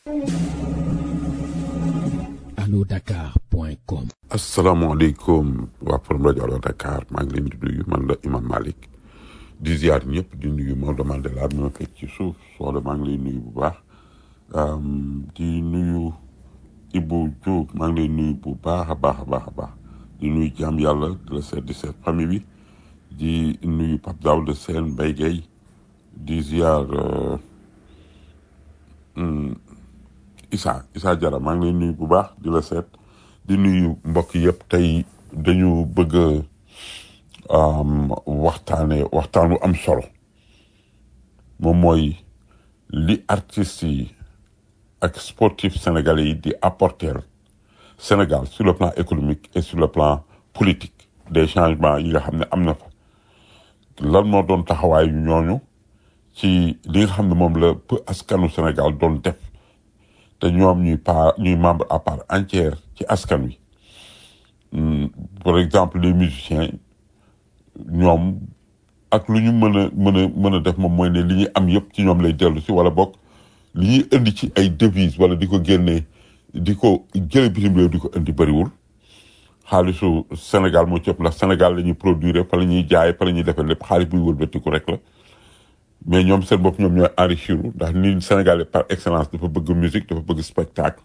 alodakar.com asalaamaaleykum waa forum rajo Allo Dakar maa ngi leen di nuyu man la Imam Malick di ziar ñëpp di nuyu Maodo Mandela mi ma fekk ci suuf soxla maa ngi lay nuyu bu baax di nuyu Ibou Diouf maa ngi lay nuyu bu baax a baax a baax a baax di nuyu jaam yàlla di la seet di seet famille bi di nuyu Pape Daouda Sène Mbaye Gueye di ziar Issa Issa Diarra maa ngi lay nuyu bu baax di la seet di nuyu mbokk yëpp tey dañu bëgg a waxtaane waxtaan wu am solo moom mooy li artistes yi ak sportifs sénégalais yi di apporter Sénégal sur le plan économique et sur le plan politique des changements yi nga xam ne am na fa lan moo doon taxawaayu ñooñu ci li nga xam ne moom la peu askanu Sénégal doon def te ñoom ñuy part ñuy membre à part entière ci askan wi par exemple les musiciens ñoom ak lu ñu mën a mën a mën a def moom mooy ne li ñu am yëpp ci ñoom lay dellu si wala bokk li ñuy indi ci ay devises wala di ko génnee di ko jële bitim réew di ko indi bëriwul xaalisu Sénégal moo ci ëpp ndax Sénégal la ñuy produire fa la ñuy jaay fa la ñuy defee lépp xaalis buy wëlbatiku rek la mais ñoom seen bopp ñoom ñooy enrichir ndax ni Sénégalais par excellence dafa bëgg musique dafa bëgg spectacle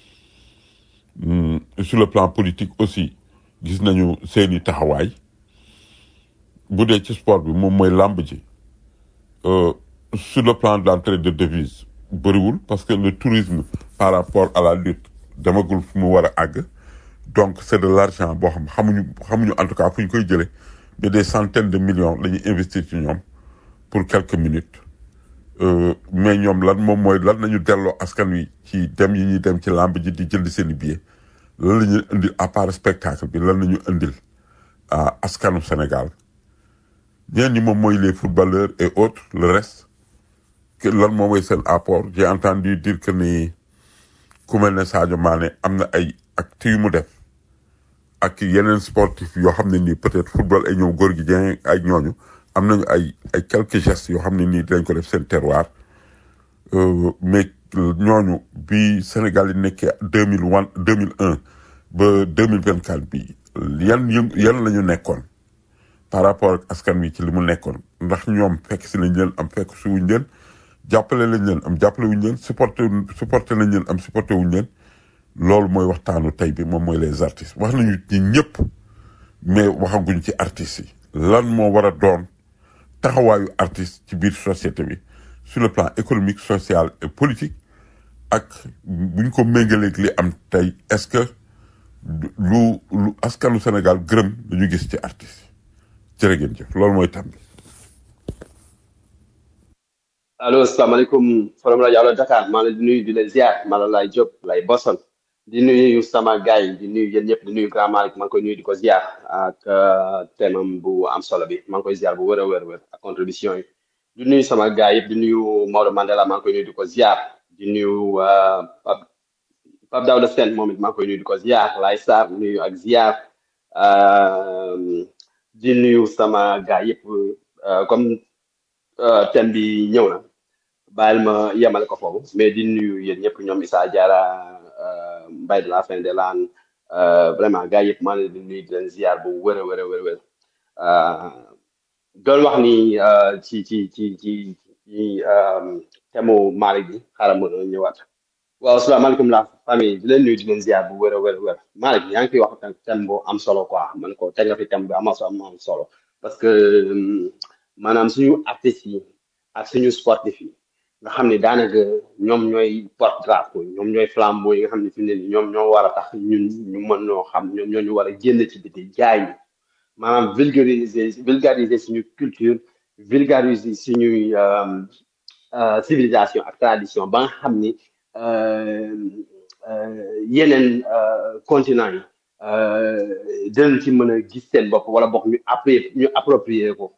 sur le plan politique aussi gis nañu seeni taxawaay bu dee ci sport bi moom mooy làmb ji sur le plan de l'entrée de devises bëriwul parce que le tourisme par rapport à la lutte demagul fu mu war a àgg donc c'est de l'argent boo xam xamuñu xamuñu en tout cas fu ñu koy jëlee mais des centaines de millions la ñuy investir ci ñoom pour quelques minutes mais ñoom lan moom mooy lan nañu delloo askan wi ci dem yi ñuy dem ci làmb ji di jënd seen i billets lan la ñuy indil à part spectacle bi lan la ñu indil à askanu Sénégal ñeen ñi moom mooy les footballeurs et autres le reste que lan moom mooy seen apport j'ai entendu dire que ni ku mel ne Sadio Mané am na ay actes yu mu def ak yeneen sportif yoo xam ne nii peut-être football ay ñoom góor gi Dieng ay ñooñu am nañu ay ay quelques gestes yoo xam ne nii dinañ ko def seen terroir mais ñooñu bi Sénégal yi nekkee deux mille one deux mille un ba deux mille vingt quatre bi yan yëngu yan la ñu nekkoon par rapport ak askan wi ci li mu nekkoon ndax ñoom fekk si nañ leen am fekk si wuñ leen jàppale lañ leen am jàppale wuñ leen supporté supporté nañ leen am supporté wuñ leen loolu mooy waxtaanu tey bi moom mooy les artistes wax nañu ci ñëpp mais waxaguñ ci artistes yi lan moo war a doon taxawaayu artiste ci biir société bi sur le plan économique social et politique ak buñ ko méngaleeg li am tey est-ce que lu lu askanu Sénégal gërëm dañu gis ci artiste yi jërë ngeen jëf loolu mooy tam bi allo salaamaaleykum forum rajo Allo Dakar maa ngi leen di nuyu di leen ziar maa la lay Diop lay Boston di nuyu sama gars yi di nuyu yéen ñëpp di nuyu grand Malick maa ngi koy nuyu di ko ziar ak thème bu am solo bi maa ngi koy ziar bu wër a wër wër ak contribution yi di nuyu sama gars yëpp di nuyu Maodo Mandela maa ngi koy nuyu di ko ziar di nuyu Pape Pape Daouda Sène moom it maa ngi koy nuyu di ko ziar Laye Sarr nuyu ak ziar di nuyu sama gars yëpp comme thème bi ñëw na bàyyil ma yemale ko foofu mais di nuyu yéen ñëpp ñoom Issa Diarra Mbaye de la fin de l'an vraiment gars yëpp maa ngi leen di nuyu di leen ziar bu wër a wër a wër wër doon wax ni ci ci ci ci ci thème Malick bi xaaral ma ñëwaat waaw asalaamaaleykum la famille di leen nuyu di leen ziar bu wër a wër wër Malick yaa ngi fi wax thème bu am solo quoi man ko teg nga fi thème bu am am solo parce que maanaam suñu artistes yi ak suñu sportif yi nga xam ne daanaka ñoom ñooy porte drapeau ñoom ñooy flambeau yi nga xam ne fi mu ne nii ñoom ñoo war a tax ñun ñu mën ñoo xam ñoom ñoo ñu war a génn ci biti jaay ñu maanaam vulgariser vulgariser suñu culture vulgariser suñuy civilisation ak tradition ba nga xam ni yeneen continent yi dinañ ci mën a gis seen bopp wala bokk ñu approprier ñu approprier ko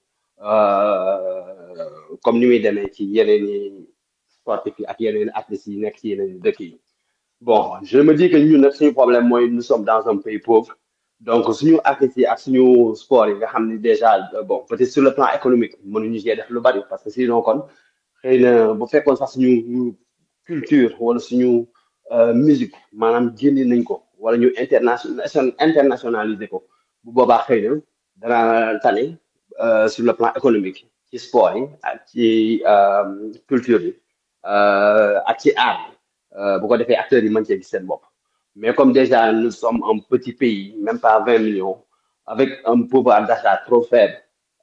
comme ni muy demee ci yeneen i sportif yi ak yeneen artistes yi nekk ci yeneen dëkk yi bon je me dis que ñun nag suñu problème mooy nous sommes dans un pays pauvre donc suñu artistes yi ak suñu sport yi nga xam ne déjà bon peut-être sur le plan économique mënuñu cee def lu bari parce que sinon kon xëy na bu fekkoon sax suñu culture wala suñu euh, musique maanaam génne nañ ko wala ñu international internationaliser ko bu boobaa xëy na dana tane euh, sur le plan économique ci sport yi ak ci euh, culture bi euh, ak ci art bi euh, bu ko defee acteurs yi mën cee gis seen bopp mais comme déjà nous sommes un petit pays même pas 20 millions avec un pouvoir d'achat trop faible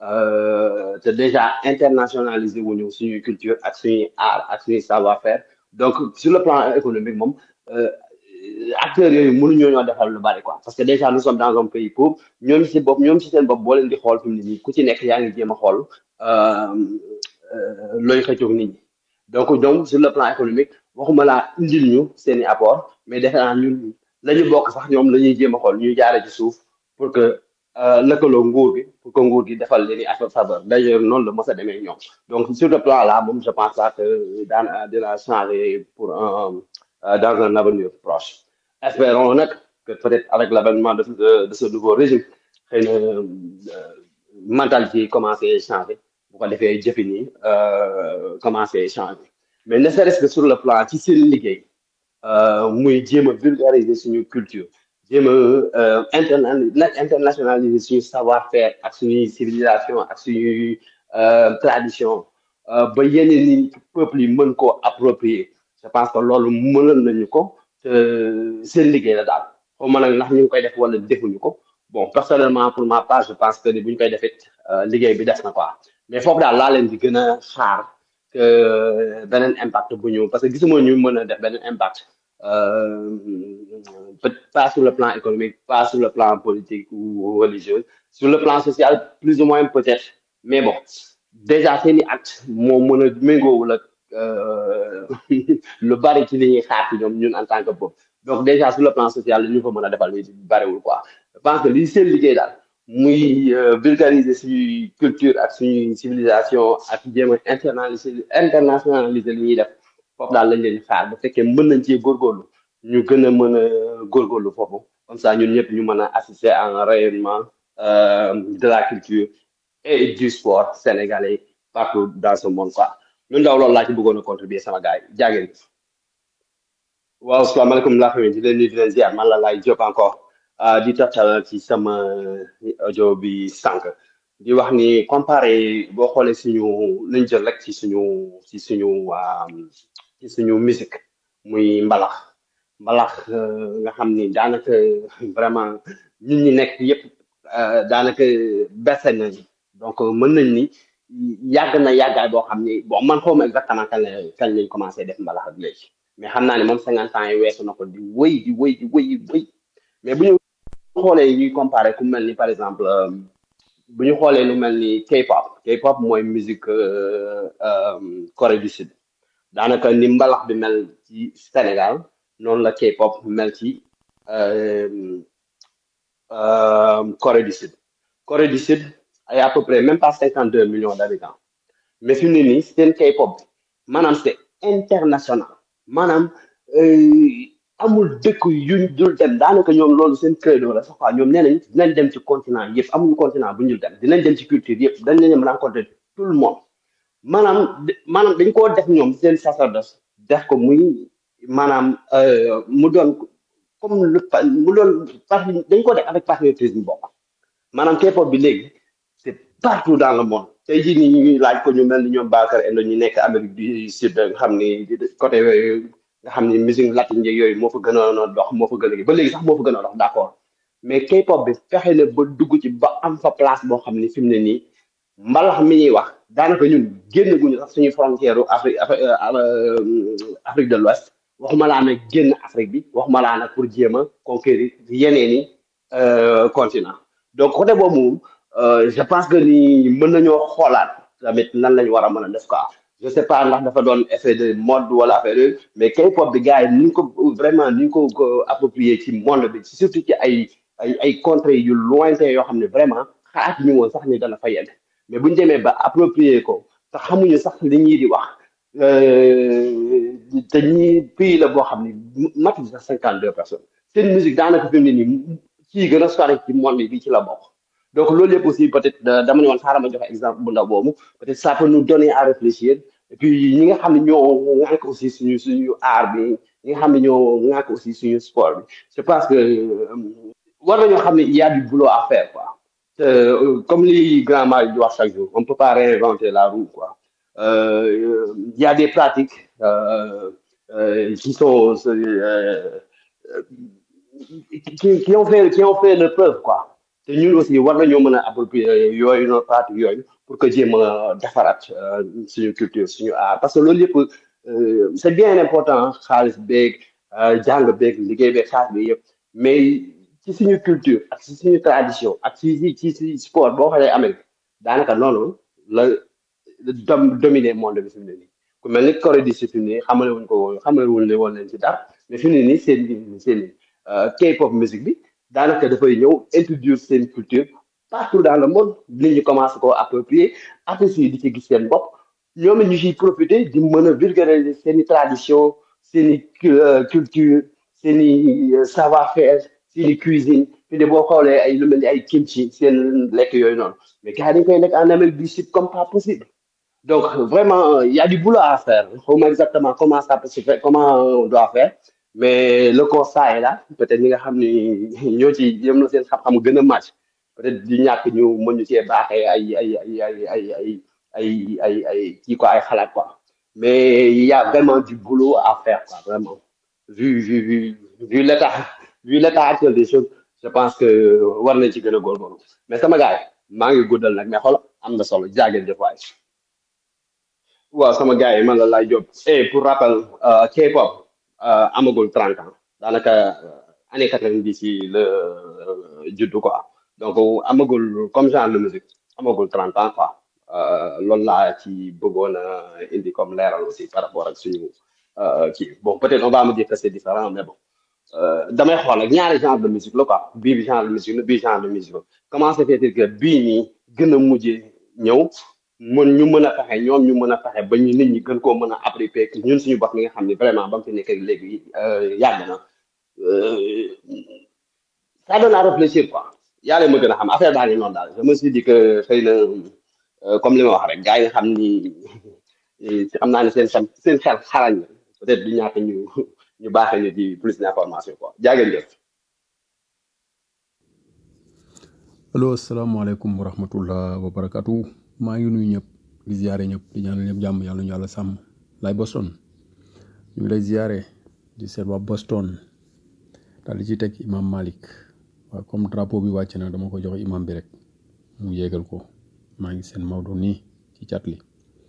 euh, te déjà internationalisé wuñu suñuy culture ak suñuy art ak suñuy savoir-faire donc sur le plan économique moom euh, acteurs yooyu mënuñoo ñoo defal lu bari quoi parce que déjà nous sommes dans un pays pauvre ñoom ci bopp ñoom ci seen bopp boo leen di xool fi mu ne nii ku ci nekk yaa ngi jéem a xool euh, euh, looy xëccoog nit ñi donc donc sur le plan économique waxuma laa indil ñu seen i apport mais defe naa ñun la ñu bokk sax ñoom la ñuy jéem a xool ñuy jaare ci suuf pour que euh, lëkkaloo nguur gi pour que nguur gi defal leen i affaire faveur d'ailleurs noonu la mos a demee ñoom donc sur le plan là moom je pense pas que daan dina changer pour un euh, dans un avenir proche espérons nag que peut-être avec l'avènement de, de, de ce nouveau régime xëy na euh, mentalité yi commencé changer bu ko defee jëfin yi euh, commencé changer mais ne serait-ce que sur le plan ci seen liggéey euh, muy jéem a vulgariser suñu culture jéem a euh, interna na- internationaliser suñu savoir-faire ak suñuy civilisation ak suñuy euh, tradition euh, ba yeneen ni peuples yi mën koo approprier je pense que loolu mënal nañu ko te seen liggéey la daal xaw ma nag ndax ñu ngi koy def wala defuñu ko bon personnellement pour ma part je pense que ni bu ñu koy defit euh, liggéey bi des na quoi mais foofu daal laa leen di gën a xaar que beneen impact bu ñu parce que gisuma ñu mën a def beneen impact euh, peut pas sur le plan économique pas sur le plan politique ou religieux sur le plan social plus ou moins peut-être mais bon déjà seen i acte moo mën a méngoowul ak euh, lu bari ci li ñuy xaar ci ñoom ñun en tant que peuple donc déjà sur le plan social li ñu ko mën a defal li bariwul quoi je pense que li seen liggéey daal muy euh, vulgariser suñuy culture ak suñuy civilisation ak jéem a internaliser internationaliser li ñuy def foofu daal lañ leen di xaar bu fekkee mën nañ cee góorgóorlu ñu gën a mën a góorgóorlu foofu comme ça ñun ñëpp ñu mën a assister à un rayonnement euh, de la culture et du sport sénégalais partout dans ce monde quoi ñun ndaw loolu laa ci bëggoon a contribuer sama gars yi jaageen waaw salaamaaleykum laa famille di leen nuyu di leen ziar man la laay Diop encore ah, di taftal ci sama audio bi sànq di wax ni comparé boo xoolee suñu luñ jël rek ci suñu ci suñu ah, ci suñu musique muy mbalax mbalax euh, nga xam ni daanaka vraiment ñun ñi nekk yëpp euh, daanaka bese nañ donc mën nañ ni yàgg na yàggaay boo xam ni bon man xawma exactement kañ la kañ lañ commencé def mbalax ak léegi mais xam naa ne moom cinquante ans yi weesu na ko di wëy di wëy di wëy di wëy mais bu ñu xoolee ñuy comparé ku mel ni par exemple euh, bu ñu xoolee lu mel ni K-pop K-pop mooy musique euh, euh, Corée du Sud daanaka ni mbalax bi mel ci Sénégal noonu la K-pop mel ci euh, euh, Corée du Sud Corée du Sud ay à peu près même pas cinquante deux millions d'habitants mais fi mu ne nii seen K-pop bi maanaam c'est international maanaam euh, amul dëkk yuñ dul dem daanaka ñoom loolu seen credo la sax quoi ñoom nee nañ dinañ dem ci continent yëpp amuñu continent bu ñu dul dem dinañ dem ci culture yëpp dañ leen rencontrer tout le monde maanaam de- maanaam dañ koo def ñoom seen sacerdoce def ko muy maanaam euh, mu doon comme lu pa- mu doon par dañ ko def avec patriotisme bokk maanaam K-pop bi léegi c'est partout dans le monde tey jii nii ñu ngi laaj ko ñu mel ni ñoom Bakar Endo ñu nekk Amérique du Sud nga xam ni côté yooyu nga xam ni musique latine yeeg yooyu moo fa gënoon a dox moo fa gën a ba léegi sax moo fa gën a dox d'accord mais K-pop bi fexe na ba dugg ci ba am fa place boo xam ni fi mu ne nii mbalax mi ñuy wax daanaka ñun génn guñu sax suñu frontière u Afrique Afri- euh, Afrique de l'Ouest waxuma laa nag génn Afrique bi waxuma laa nag pour jéem a conquérir yeneen i euh, continent donc côté boobu moom euh, je pense que ni mën nañoo xoolaat tamit lan lañ war a mën a def quoi je sais pas ndax dafa doon effet de mode wala affaire yooyu mais K-pop bi gars yi ni ñu ko vraiment ni ñu ko ko approprié ci monde bi surtout ci ay ay ay contrées yu lointain yoo xam ne vraiment xalaat ñu woon sax ni dana fa yegg mais bu ñu demee ba approprié ko te xamuñu sax li ñuy di wax euh, te ñi pays la boo xam ne matu sax cinquante deux personnes seen musique daanaka fi mu ne nii ci gën a sori ci monde bi ci la bokk donc loolu yëpp aussi peut-être da- dama ne woon xaaral ma joxe exemple bu ndaw boobu peut-être ça peut nous donner à réfléchir et puis ñi nga xam ne ñoo ŋànk aussi suñu suñu art bi ñi nga xam ne ñoo ŋànk aussi suñu sport bi je pense que euh, war nañoo xam ne il y a du boulot à faire quoi te euh, comme li grand Malick di wax chaque jour on peut pas réinventer la roue quoi euh, il y a des pratiques euh, euh, qui sont euh, qui, qui ont fait qui ont fait leur preuve quoi te ñun aussi war nañoo mën a approprier yooyu noonu pratique yooyu pour que jéem a defaraat euh, suñu culture suñu art parce que loolu yëpp euh, c'est bien important xaalis beeg euh, jàng beeg liggéey beeg xaalis bi yëpp mais ci suñu culture ak ci suñu tradition ak ci ci ci ci sport boo xoolee Amérique daanaka noonu la dom dominer monde bi fi mu ne nii ku mel ni Corée du Sud fi mu ne nii xamale wuñ ko woon xamale wuñ ne woon leen ci dara mais fi mu ne nii seen seen euh, K-pop musique bi daanaka dafay ñëw introduire seen culture partout dans le monde nit ñi commencé koo approprier artistes yi di ci gis seen bopp ñoom it ñu ciy profiter di mën a vulgariser seen i tradition seen i cu- euh, culture seen i euh, savoir-faire seen i cuisine fi ne boo xoolee ay lu mel ni ay kimchi seen lekk yooyu noonu mais gars yi dañ koy lekk en Amérique du Sud comme pas possible donc vraiment euh, il y a du boulot à faire xaw ma exactement comment ça peut se faire comment on doit faire mais le constat est là peut-être ñi nga xam ni ñoo ci yëm na seen xam-xam gën a màcc peut-être du ñàkk ñu mën ñu cee baaxee ay ay ay ay ay ay ay ay ay kii quoi ay xalaat quoi mais il y a vraiment du boulot à faire quoi vraiment vu vu vu vu l'état vu l'état actuel des choses je pense que war nañ ci gën a góorgóorlu mais sama gars yi maa ngi guddal nag mais xool am na solo jaageen jëf waay waaw sama gars yi man la lay jóg et pour rappel euh, K-pop euh, amagul 30 ans daanaka euh, année 90 yi la euh, juddu quoi donc amagul comme genre de musique amagul 30 ans quoi euh, loolu laa ci bëggoon a indi comme leeral aussi par rapport ak suñu euh, kii bon peut-être on va me dire que c'est différent mais bon euh, damay xool ak ñaari genre de musique la quoi bii bi genre de musique la bii genre de musique la comment se fait-il que bii nii gën a mujjee ñëw mën ñu mën a fexe ñoom ñu mën a fexe ba ñu nit ñi gën koo mën a appliquer que ñun suñu bopp mi nga xam ne vraiment ba mu fi nekk léegi euh, yàgg na euh, ça donne à réfléchir quoi yàlla ma gën a xam affaire baa ngi noonu daal je me suis dit que xëy na euh, comme li ma wax rek gars yi nga xam ni xam naa ne seen xel seen xel xarañ na peut-être du ñàkk ñu ñu baaxee ñu di plus d'information quoi jaageen jëf allo asalaamaaleykum wa rahmatullah wa barakatu maa ngi nuyu ñëpp di ziare ñëpp di ñaanal ñëpp jàmm yàlla ñu yàlla sàmm lay Boston ñu ngi lay ziare di seet waa Boston daal di ci teg imam Malik waaw comme drapeau bi wàcc na dama ko jox imam bi rek mu yéegal ko maa ngi seen Maodo nii ci cat li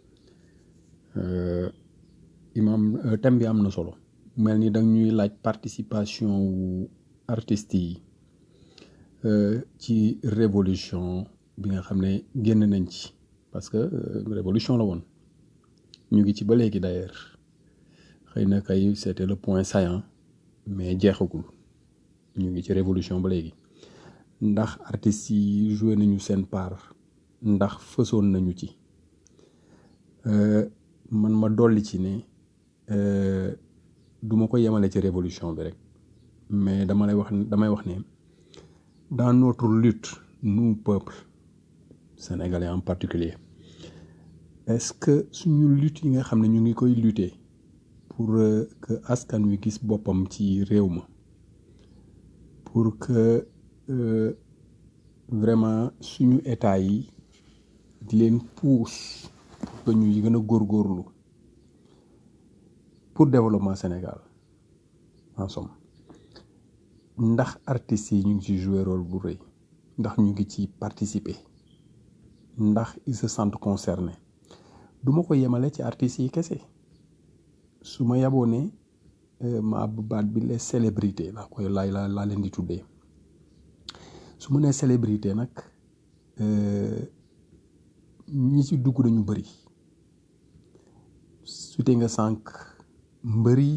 Euh, imam euh, thème bi am na solo mel ni dang ñuy laaj participation wu artistes yi euh, ci révolution bi nga xam ne génn nañ ci parce que euh, révolution la woon ñu ngi ci ba léegi d'ailleurs xëy na kay c'était le point saillant mais jeexagul ñu ngi ci révolution ba léegi ndax artistes yi joué nañu seen part ndax fësoon nañu ci Euh, man ma dolli ci ne euh, du ma ko yemale ci révolution bi rek mais dama lay wax damay wax ne dans notre lutte nous peuple sénégalais en particulier est-ce que suñu lutte yi nga xam ne ñu ngi koy lutter pour euh, que askan wi gis boppam ci réew ma pour que euh, vraiment suñu état yi di leen pousse pour que ñuy gën a góorgóorlu pour développement Sénégal en somme ndax artistes yi ñu ngi ci jouer rôle bu rëy ndax ñu ngi ci participer ndax ils se sentent concernés du ma ko yemale ci artistes yi kese su ma yaboo ne euh, ma ab baat bi les célébrités laa koy laay laa laa leen di tuddee su ma nee célébrité nag euh, ñi ci dugg dañu bëri sute nga sànq mbër yi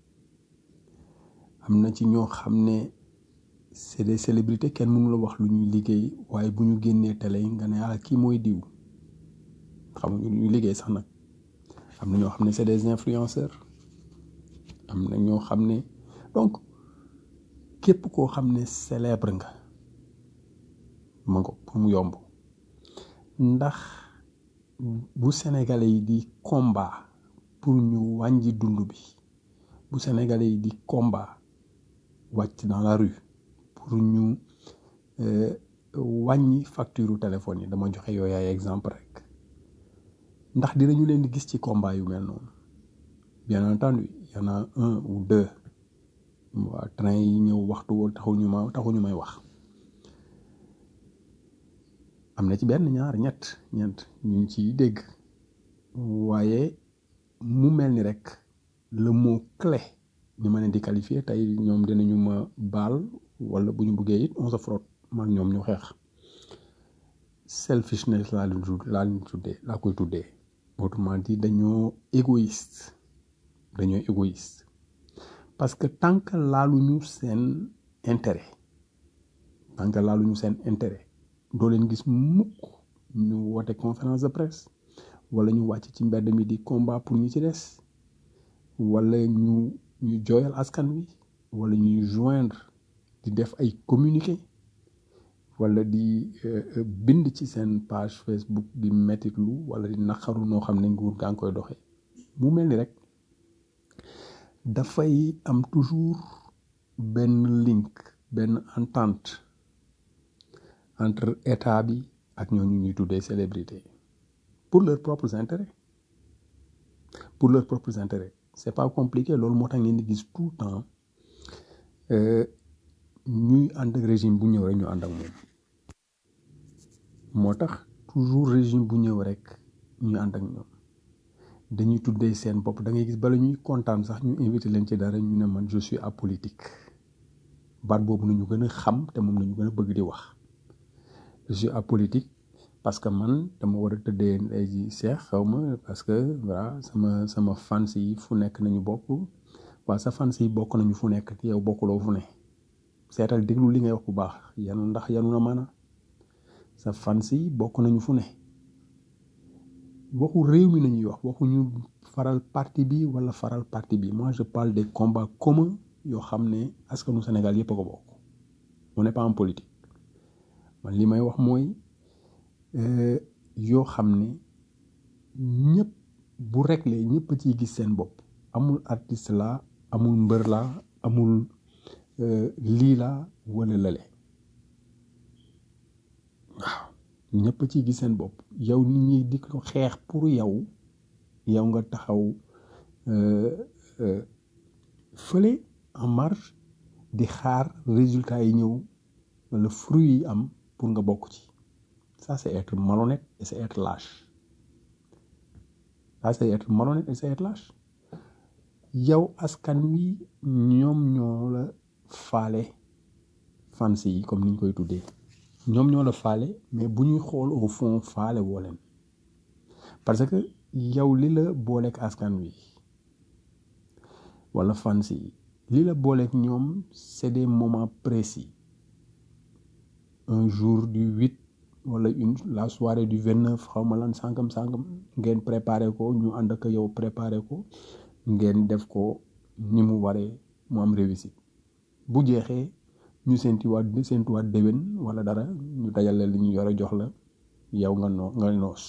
am na ci ñoo xam ne c'est des célébrités kenn mënu la wax lu ñuy liggéey waaye bu ñu génnee télé yi nga ne ah kii mooy diw xamuñu lu ñuy liggéey sax nag am na ñoo xam ne c'est des influenceurs am na ñoo xam ne donc képp koo xam ne célèbre nga ma ko pour mu yomb ndax bu sénégalais yi di combat pour ñu wàññi dund bi bu sénégalais yi di combat wàcc dans la rue pour ñu euh, wàññi facture téléphone yi dama joxe yooyu ay exemple rek ndax dinañu leen di gis ci combat yu mel noonu bien entendu y en a un ou deux waa train yi ñëw waxtu woo taxuñu ma taxuñu may wax am na ci benn ñaar ñett ñeent ñu ngi ciy dégg waaye mu mel ni rek le mot clé ni ma leen di qualifier tey ñoom dinañu ma baal wala bu ñu buggee it on se frotte man ñoom ñu xeex selfishness laa leen tudd laa leen tuddee laa koy tuddee autrement dit dañoo égoïste dañoo égoïste parce que tant que laaluñu seen intérêt tant que laaluñu seen intérêt doo leen gis mukk ñu woote conférence de presse wala ñu wàcc ci mbedd mi di combat pour ñi ci des wala ñu ñu jooyal askan wi wala ñuy joindre di def ay communiqué wala di euh, euh, bind ci seen page Facebook di mettitlu wala di naqaru noo xam ne nguur gaa ngi koy doxee mu mel ni rek dafay am toujours benn link benn entente entre état bi ak ñooñu ñuy tuddee célébrité pour leurs propres intérêts pour leurs propres intérêts c'est pas compliqué loolu moo tax ngeen di gis tout le temps euh, ñuy ànd ak régime bu ñëw rek ñu ànd ak moom moo tax toujours régime bu ñëw rek ñu ànd ak ñoom dañuy tuddee seen bopp da ngay gis bala ñuy kontaan sax ñu invité leen ci dara ñu ne man je suis apolitique baat boobu nañu gën a xam te moom nañu gën a bëgg di wax je suis apolitique parce que man dama war a tëddee ay ji seex xaw ma parce que voilà sama sama fans yi fu nekk nañu bokk waa sa fans yi bokk nañu fu nekk yow bokkuloo fu ne seetal déglu li ngay wax bu baax yanu ndax yanu na maana sa fans yi bokk nañu fu ne waxu réew mi nañuy wax waxuñu faral parti bi wala faral parti bi moi je parle des combats communs yoo xam ne askanu Sénégal yëpp a ko bokk on n'est pas en politique man li may wax mooy euh, yoo xam ne ñëpp bu réglé ñëpp a ciy gis seen bopp amul artiste la amul mbër la amul euh, lii la wala lale waaw ñëpp a ciy gis seen bopp yow nit ñi di ko xeex pour yow yow nga taxaw euh, euh, fële en marge di xaar résultat yi ñëw wala fruit yi am pour nga bokk ci ça c'est être malhonnête et c'est être lâche ça c'est être malhonnête et c'est être lâche yow askan wi ñoom ñoo la faale fans yi comme ni ñu koy tuddee ñoom ñoo la faale mais bu ñuy xool au fond faale woo leen parce que yow li la booleeg askan wi wala fans yi li la booleeg ñoom c'est des moments précis un jour du huit wala une la soirée du vingt neuf xaw ma lan sàngam sàngam ngeen préparé ko ñu ànd ak yow préparé ko ngeen def ko ni mu waree mu am réussite bu jeexee ñu séntuwaat séntuwaat déwén wala dara ñu dajale li ñu yore jox la yow nga noo nga noos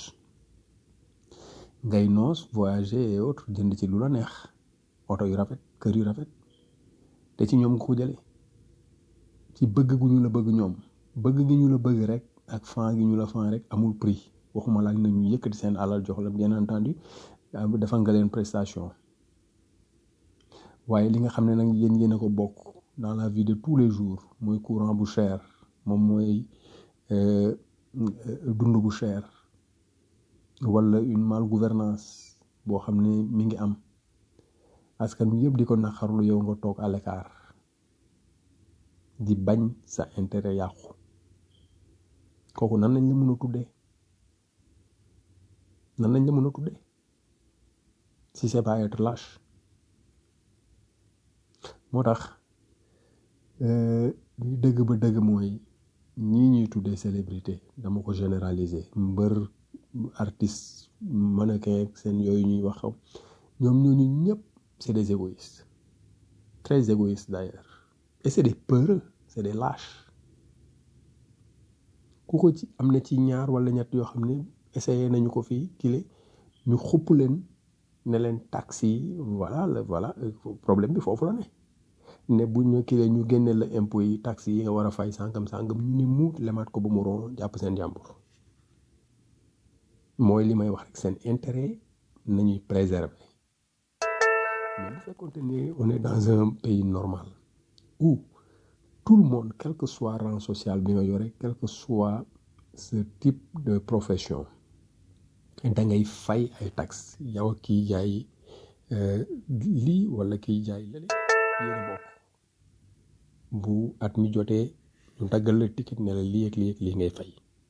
ngay noos voyager et autres jënd ci lu la neex oto yu rafet kër yu rafet te ci ñoom nga ko jëlee ci bëgg gu ñu la bëgg ñoom bëgg gi ñu la bëgg rek ak fan gi ñu la fan rek amul prix waxuma laaj na ñu yëkkati seen alal jox la bien entendu defal nga leen prestation waaye li nga xam ne nag yéen yéen a ko bokk dans la vie de tous les jours mooy courant bu cher moom mooy euh, euh, dund bu cher wala une malgouvernance boo xam ne mi ngi am askan wi yëpp di ko naqarlu yow nga toog à l'écart di bañ sa intérêt yàqu kooku nan lañ la mën a tuddee nan lañ la mën a tuddee si c'est pas être lâche moo tax euh, li dëgg ba dëgg mooy ñii ñuy tuddee célébrité dama ko généraliser mbër artiste mannequin seen yooyu ñuy wax ñoom ñooñu ñëpp c'est des égoïstes très égoïstes d'ailleurs et c'est des peureux c'est des lâches ku ko ci am na ci ñaar wala ñett yoo xam ne essayé nañu ko fii kile ñu xupp leen ne leen taxi yi voilà le voilà euh, problème bi foofu la ne ne bu ñu kile ñu génne la impôt yi taxi yi nga war a fay sàngam sàngam ñu ni muut lemaat ko ba mu ron jàpp seen jàmbur mooy li may wax rek seen intérêt nañuy préserver mais bu fekkoonte ni on est dans un pays normal où tout le monde quel que soit rang social bi nga yore quel que soit ce type de profession da ngay fay ay taxes yow ak kiy jaay euh, lii wala kiy jaay lële yéen a bokk bu at mi jotee ñu daggal la ticket ne la lii ak lii ak lii ngay fay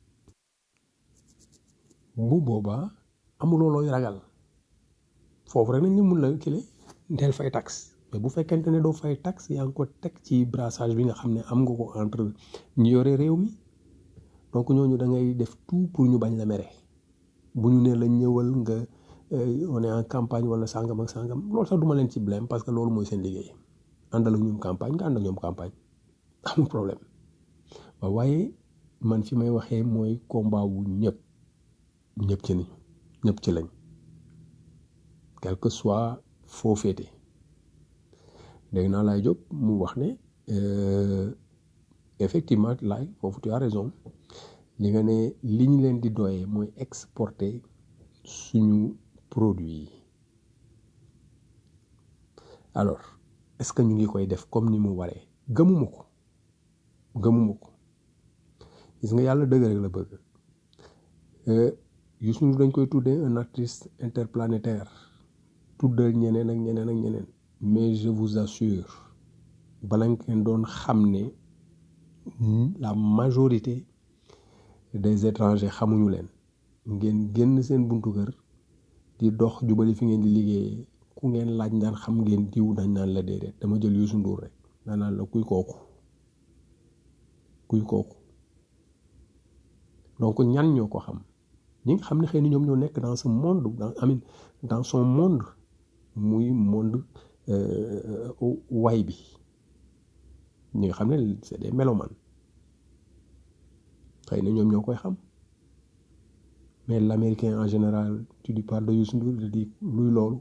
bu boobaa amuloo looy ragal foofu rek nañ ne mun la kile ndeel fay taxe mais bu fekkente ne doo fay taxe yaa ngi ko teg ci brassage bi nga xam ne am nga ko entre ñi yore réew mi donc ñooñu da ngay def tout pour ñu bañ la mere bu ñu nee la ñëwal nga euh, on est en campagne wala sangam ak sangam loolu sax duma leen ci blème parce que loolu mooy seen liggéey àndal ak ñoom campagne nga ànd ak ñoom campagne amul problème waaw waaye man fi may waxee mooy combat wu ñëpp ñëpp ci nañu ñëpp ci lañ quel que soit foo féete dégg naa laay jóg mu wax ne euh, effectivement laay foofu tu as raison li nga ne li ñu leen di doyee mooy exporter suñu produit yi alors est-ce que ñu ngi koy def comme ni mu waree gëmuma ko gëmuma ko gis nga yàlla dëgg rek la bëgg Euh, Youssou Ndour dañ koy tuddee un artiste interplanétaire tuddal ñeneen ak ñeneen ak ñeneen mais je vous assure bala ngeen doon xam ne mm, la majorité des étrangers xamuñu leen ngeen génn seen buntu kër di dox jubali fi ngeen di liggéeyee ku ngeen laaj ndaan xam ngeen diw dañ naan la déedéet dama jël Youssou Ndour rek daan naan la kuy kooku kuy kooku donc ñan ñoo ko xam ñi nga xam ne xëy na ñoom ñoo nekk dans ce monde dans amin dans son monde muy monde euh, way bi ñi nga xam ne c'est des mélomanes xëy na ñoom ñoo koy xam mais l'américain en général tu lui parles de Youssou Ndour il dit luy loolu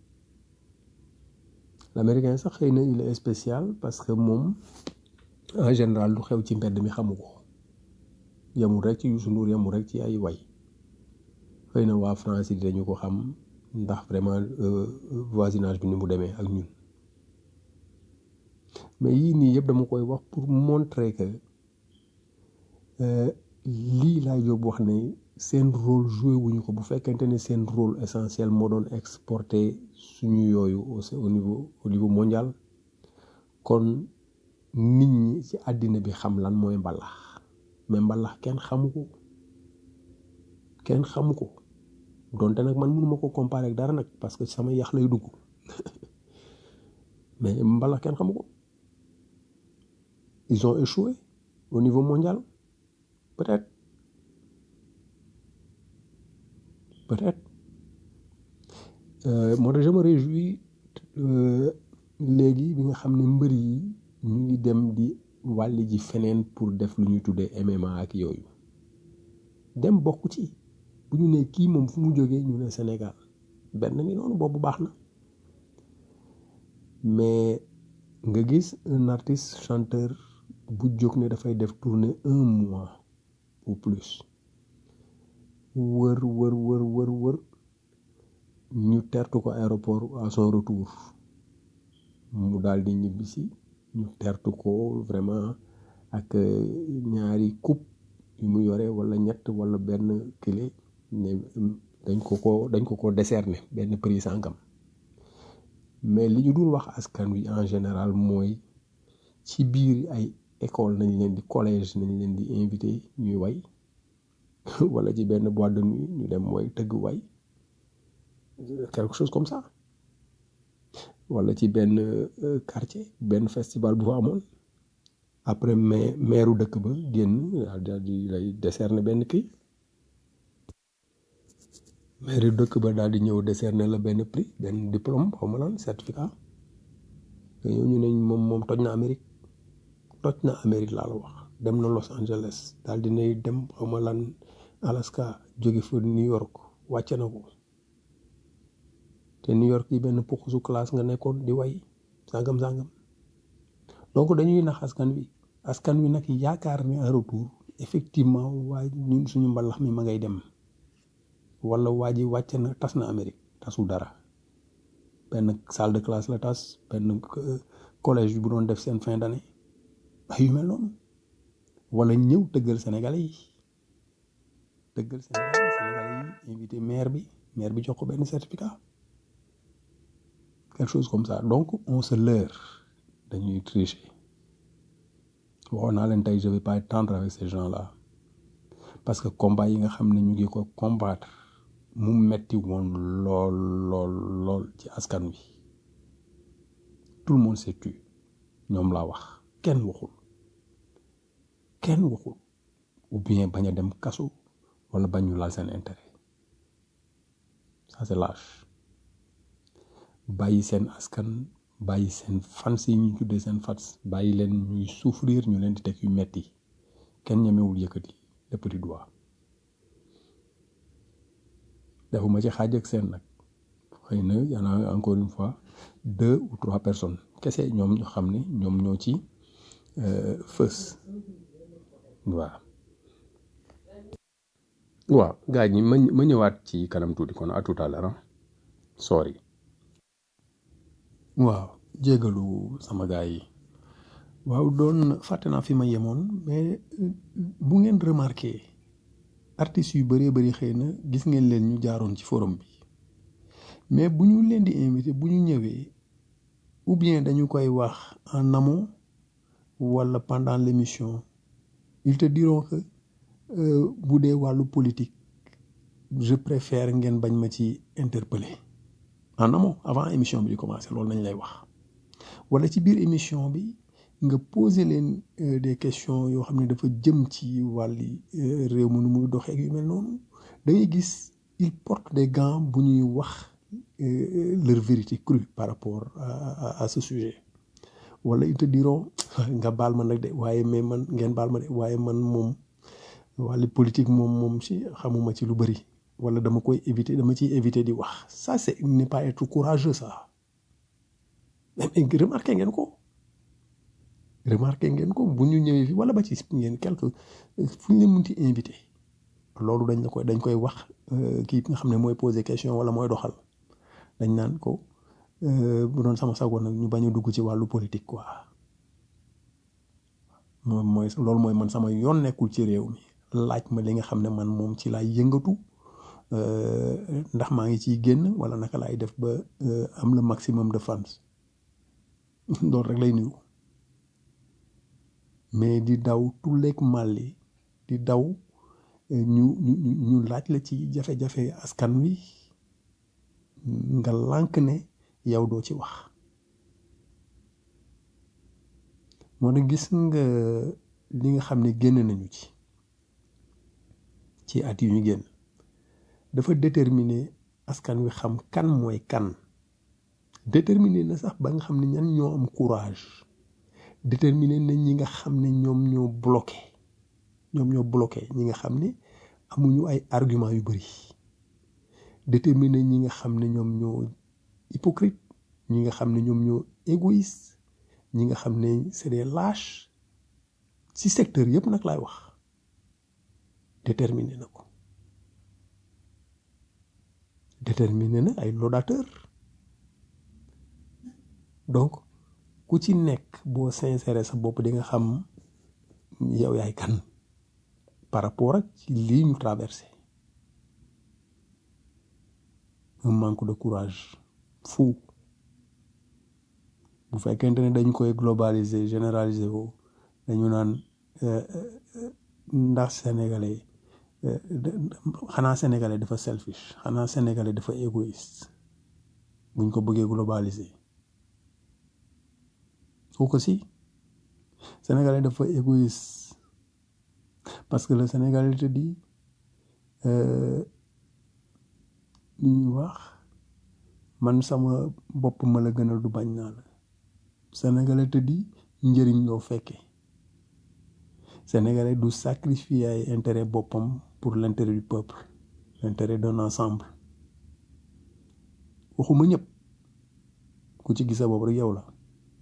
l'américain sax xëy na il est spécial parce que moom en général lu xew ci mbedd mi xamu ko yamul rek ci Youssou Ndour yamul rek ci ay way xëy na waa France yi dañu ko xam ndax vraiment euh, voisinage bi ni mu demee ak ñun mais yii nii yëpp dama koy wax pour montrer que euh, lii laa yóbbu wax ne seen rôle joué wuñu ko bu fekkente ne seen rôle essentiel moo doon exporter suñu yooyu au au niveau au niveau mondial kon nit ñi ci àddina bi xam lan mooy mbalax mais mbalax kenn xamu ko kenn xamu ko donte nag man mënuma ko comparer ak dara nag parce que sama yax lay dugg mais mbalax kenn xamu ko ils ont échoué au niveau mondial peut-être peut-être euh, moo tax je me réjouis euh, léegi bi nga xam ne mbër yi ñu ngi dem di wàlli ji feneen pour def lu ñuy tuddee MMA ak yooyu dem bokk ci bu ñu ne kii moom fu mu jógee ñu ne Sénégal benn ngi noonu boobu baax na mais nga gis un artiste chanteur bu jóg ne dafay def tournée un mois ou plus wër wër wër wër wër ñu tertu ko aéroport à son retour mu daal di ñibbisi ñu tertu ko vraiment ak ñaari coupe yu mu yore wala ñett wala benn kile ne dañ ko ko dañ ko ko décerner benn prix sàngam mais li ñu dul wax askan wi en général mooy ci biir ay école nañ leen di collège nañ leen di invité ñuy way wala ci benn boîte de nuit ñu dem mooy tëgg way quelque chose comme ça wala ci benn euh, quartier benn festival bu fa amoon après mais maire dëkk ba génn daal di lay décerner benn kii maire dëkk ba daal di ñëw décerner la benn prix benn diplôme xaw ma lan certificat te ñëw ñu ne moom moom toj na Amérique toj na Amérique laa la wax dem na Los Angeles daal di nay dem xaw ma lan Alaska jóge fa New York wàcce na ko te New York yi benn puxusu classe nga nekkoon di way sàngam sàngam donc dañuy nax askan wi askan wi nag yaakaar ni un retour effectivement waa ñun suñu mbalax mi ma ngay dem wala waa ji wàcc na tas na Amérique tasul dara benn salle de classe la tas benn euh, collège bu doon def seen fin d'année ay yu mel noonu wala ñëw tëggal Sénégalais yi tëggal Sénégalais yi Sénégalais yi invité maire bi maire bi jox ko benn certificat quelque chose comme ça donc on se leurre dañuy tricher waxoon naa leen tey je vais pas être tendre avec ces gens là parce que combat yi nga xam ne ñu ngi ko combattre mu metti woon lool lool lool ci askan wi tout le monde s'est tu ñoom laa wax kenn waxul kenn waxul ou bien bañ a dem kaso wala bañ ñu laal seen intérêt ça c'est lâche bàyyi seen askan bàyyi seen fans yi ñu tuddee seen fans bàyyi leen ñuy souffrir ñu leen di teg yu metti kenn ñemewul yëkkati le petit doigt defuma ci xaaj ak seen nag xëy na y en a encore une fois deux ou trois personnes kese ñoom ñu xam ne ñoom ñoo ci euh, fës waaw waaw gars ñi ma ma ñëwaat ci kanam tuuti kon à tout à l'heure ah. sorry waaw jégalu sama gars yi waaw doon fàtte naa fi ma yemoon mais euh, bu ngeen remarqué artistes yu bëree bëri xëy na gis ngeen leen ñu jaaroon ci forum bi mais bu ñu leen di invité bu ñu ñëwee ou bien dañu koy wax en amont wala pendant l'émission ils te diront que euh, bu dee wàllu politique je préfère ngeen bañ ma ci interpeller en amont avant émission bi di commencer loolu nañ lay wax wala ci biir émission bi nga poser leen euh, des questions yoo xam ne dafa jëm ci wàlli euh, réew mi nu muy doxee ak yu mel noonu da ngay gis ils portent des gants bu ñuy wax euh, leur vérité crue par rapport à, à, à ce sujet wala ils te diront nga baal ma nag de waaye mais man ngeen baal ma de waaye man moom wàlli politique moom moom ci xamuma ci lu bëri wala dama koy éviter dama ciy éviter di wax ça c'est n'est pas être courageux ça mais mais remarqué ngeen ko remarqué ngeen ko bu ñu ñëwee fi wala ba ci ngeen quelque fu ñu leen munti invité loolu dañ la koy dañ koy wax euh, kii nga xam ne mooy poser question wala mooy doxal dañ naan ko euh, bu doon sama sago nag ñu bañ a dugg ci wàllu politique quoi moom mooy loolu mooy man sama yoon nekkul ci réew mi laaj ma li nga xam ne man moom ci laay yëngatu euh, ndax maa ngi ciy génn wala naka laay def ba euh, am le maximum de fans loolu rek lay nuyu mais di daw tulleeg màlli di daw eh, ñu ñu ñu ñu laaj la ci jafe-jafe askan wi nga lànk ne yow doo ci wax moo ne gis nga li nga xam ne génn nañu ci ci at yu ñu génn dafa déterminer askan wi xam kan mooy kan déterminer na sax ba nga xam ne ñan ñoo am courage déterminer na ñi nga xam ne ñoom ñoo bloqué ñoom ñoo bloqué ñi nga xam ne amuñu ay argument yu bëri déterminer ñi nga xam ne ñoom ñoo hypocrite ñi nga xam ne ñoom ñoo égoïste ñi nga xam ne c'est des lâches ci secteur yëpp nag laay wax déterminer na ko déterminer na ay laudateurs donc ku ci nekk boo sincère sa bopp di nga xam yow yaay kan par rapport ak ci lii ñu traversé un manque de courage fou bu fekkente ne dañ koy globaliser généraliser ko dañu naan euh, euh, ndax sénégalais euh, de- xanaa sénégalais dafa selfish xanaa sénégalais dafa égoïste buñ ko bëggee globaliser foo ko si sénégalais dafa égoïste parce que le sénégalais te dit euh, li ñuy wax man sama bopp ma la gënal du bañ naa la sénégalais te dit njëriñ loo fekkee sénégalais du sacrifier ay intérêt boppam pour l'intérêt du peuple l'intérêt d'un ensemble waxuma ñëpp ku ci gisa boobu rek yow la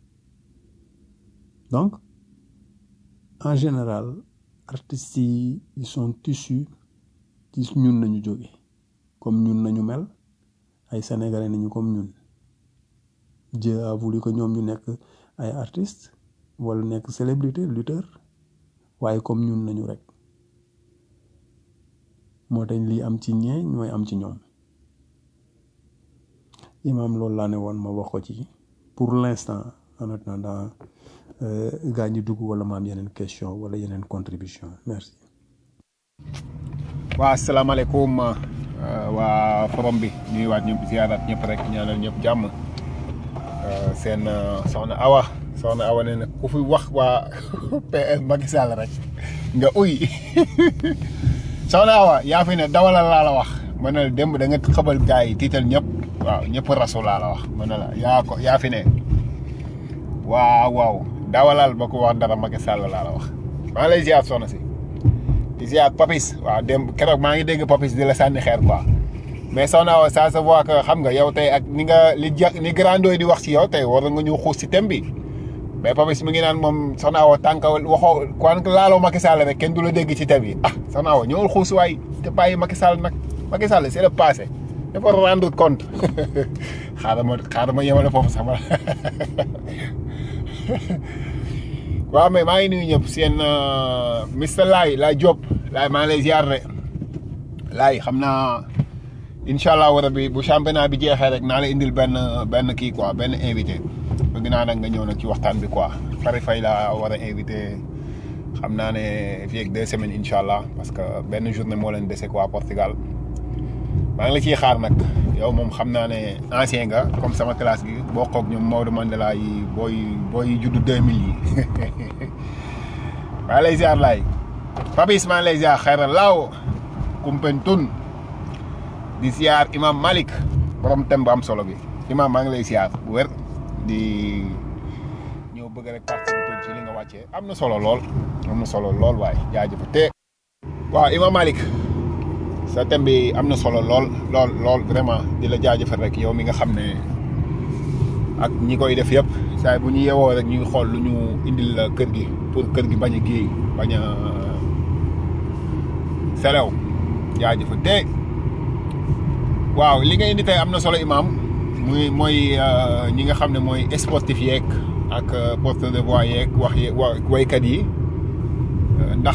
donc en général artistes yi ils sont issus ci ñun nañu jóge comme ñun nañu mel ay sénégalais nañu comme ñun Dieu a voulu que ñoom ñu nekk ay artistes wala nekk célébrité lutteur waaye comme ñun nañu rek moo tax lii am ci ñee ñooy am ci ñoom imam loolu laa ne woon ma wax ko ci pour l'instant en attendant gaa ñi dugg wala ma am yeneen question wala yeneen contribution merci waa asalaamaaleykum waa forom bi ñuy waat ñëpp ziarat ñëpp rek ñaanal ñëpp jàmm seen soxna Awa soxna Awa nee na ku fi wax waa PS Macky Sall rek nga uy soxna Awa yaa fi ne dawalal laa la wax ma ne la démb da nga xabal gars yi tiital ñëpp waaw ñëpp rasu laa la wax ma ne la yaa ko yaa fi ne waaw waaw dawalal ba ko wax dara Macky Sall laa la wax maa lay ziar soxna si di ziar Papis waaw démb keroog maa ngi dégg Papis di la sànni xeer quoi mais soxna Awa ça se voit que xam nga yow tey ak ni nga li ja ni grandooy di wax ci yow tey war nga ñu xuus ci thème bi mais Papis mi ngi naan moom soxna Awa tànk waxoo kon laaloo Macky Sall rek kenn du la dégg ci thème yi ah soxna Awa ñëwul xuus waay te bàyyi Macky Sall nag Macky Sall c'est le passé dafa rendre compte xaaral ma xaaral ma yemale foofu sama waaw mais maa ngi nuyu ñëpp seen Mr Laye Laye Diop Laye maa ngi lay ziar de Laye xam naa incha allah war bi bu championnat bi jeexee rek naa la indil benn benn kii quoi benn invité bëgg naa nag nga ñëw nag ci waxtaan bi quoi Fary Faye laa war a invité xam naa ne fii ak deux semaines incha allah parce que benn journée moo leen dese quoi Portugal maa ngi la ciy xaar nag yow moom xam naa ne ancien nga comme sama classe gi boo xoog ñoom Maodo Mandela yi booy booy juddu 2000 yi maa ngi lay ziar laay Papis maa ngi lay ziar xayra laaw Kumpentun di ziar imam Malik borom thème bu am solo bi imam maa ngi lay ziar bu wér di ñëw bëgg rek participer ci li nga wàccee am na solo lool am na solo lool waaye jaajëf te waaw imam Malik sa thème bi am na solo lool lool lool vraiment di la jaajëfal rek yow mi nga xam ne ak ñi koy def yëpp saa bu ñu yewoo rek ñuy xool lu ñu indil la kër gi pour kër gi bañ a géey bañ a selew jaajëfal te waaw li nga indi tey am na solo imam muy mooy ñi nga xam ne mooy sportif yeeg ak porte de voix yeeg wax ye waykat yi ndax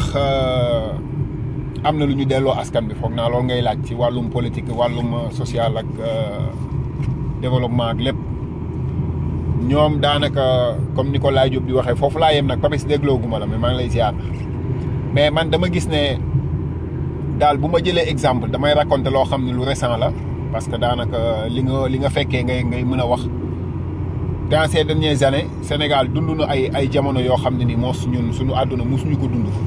am na lu ñu delloo askan bi foog naa loolu ngay laaj ci wàllum politique wàllum social ak développement ak lépp ñoom daanaka comme ni ko Laye Diop di waxee foofu laa yem nag Papis dégloo gu ma la mais maa ngi lay ziar mais man dama gis ne daal bu ma jëlee exemple damay raconter loo xam ne lu récent la parce que daanaka li nga li nga fekkee ngay ngay mën a wax dans ces dernières années Sénégal dund na ay ay jamono yoo xam ne ni moos ñun suñu àdduna mosuñu ko dund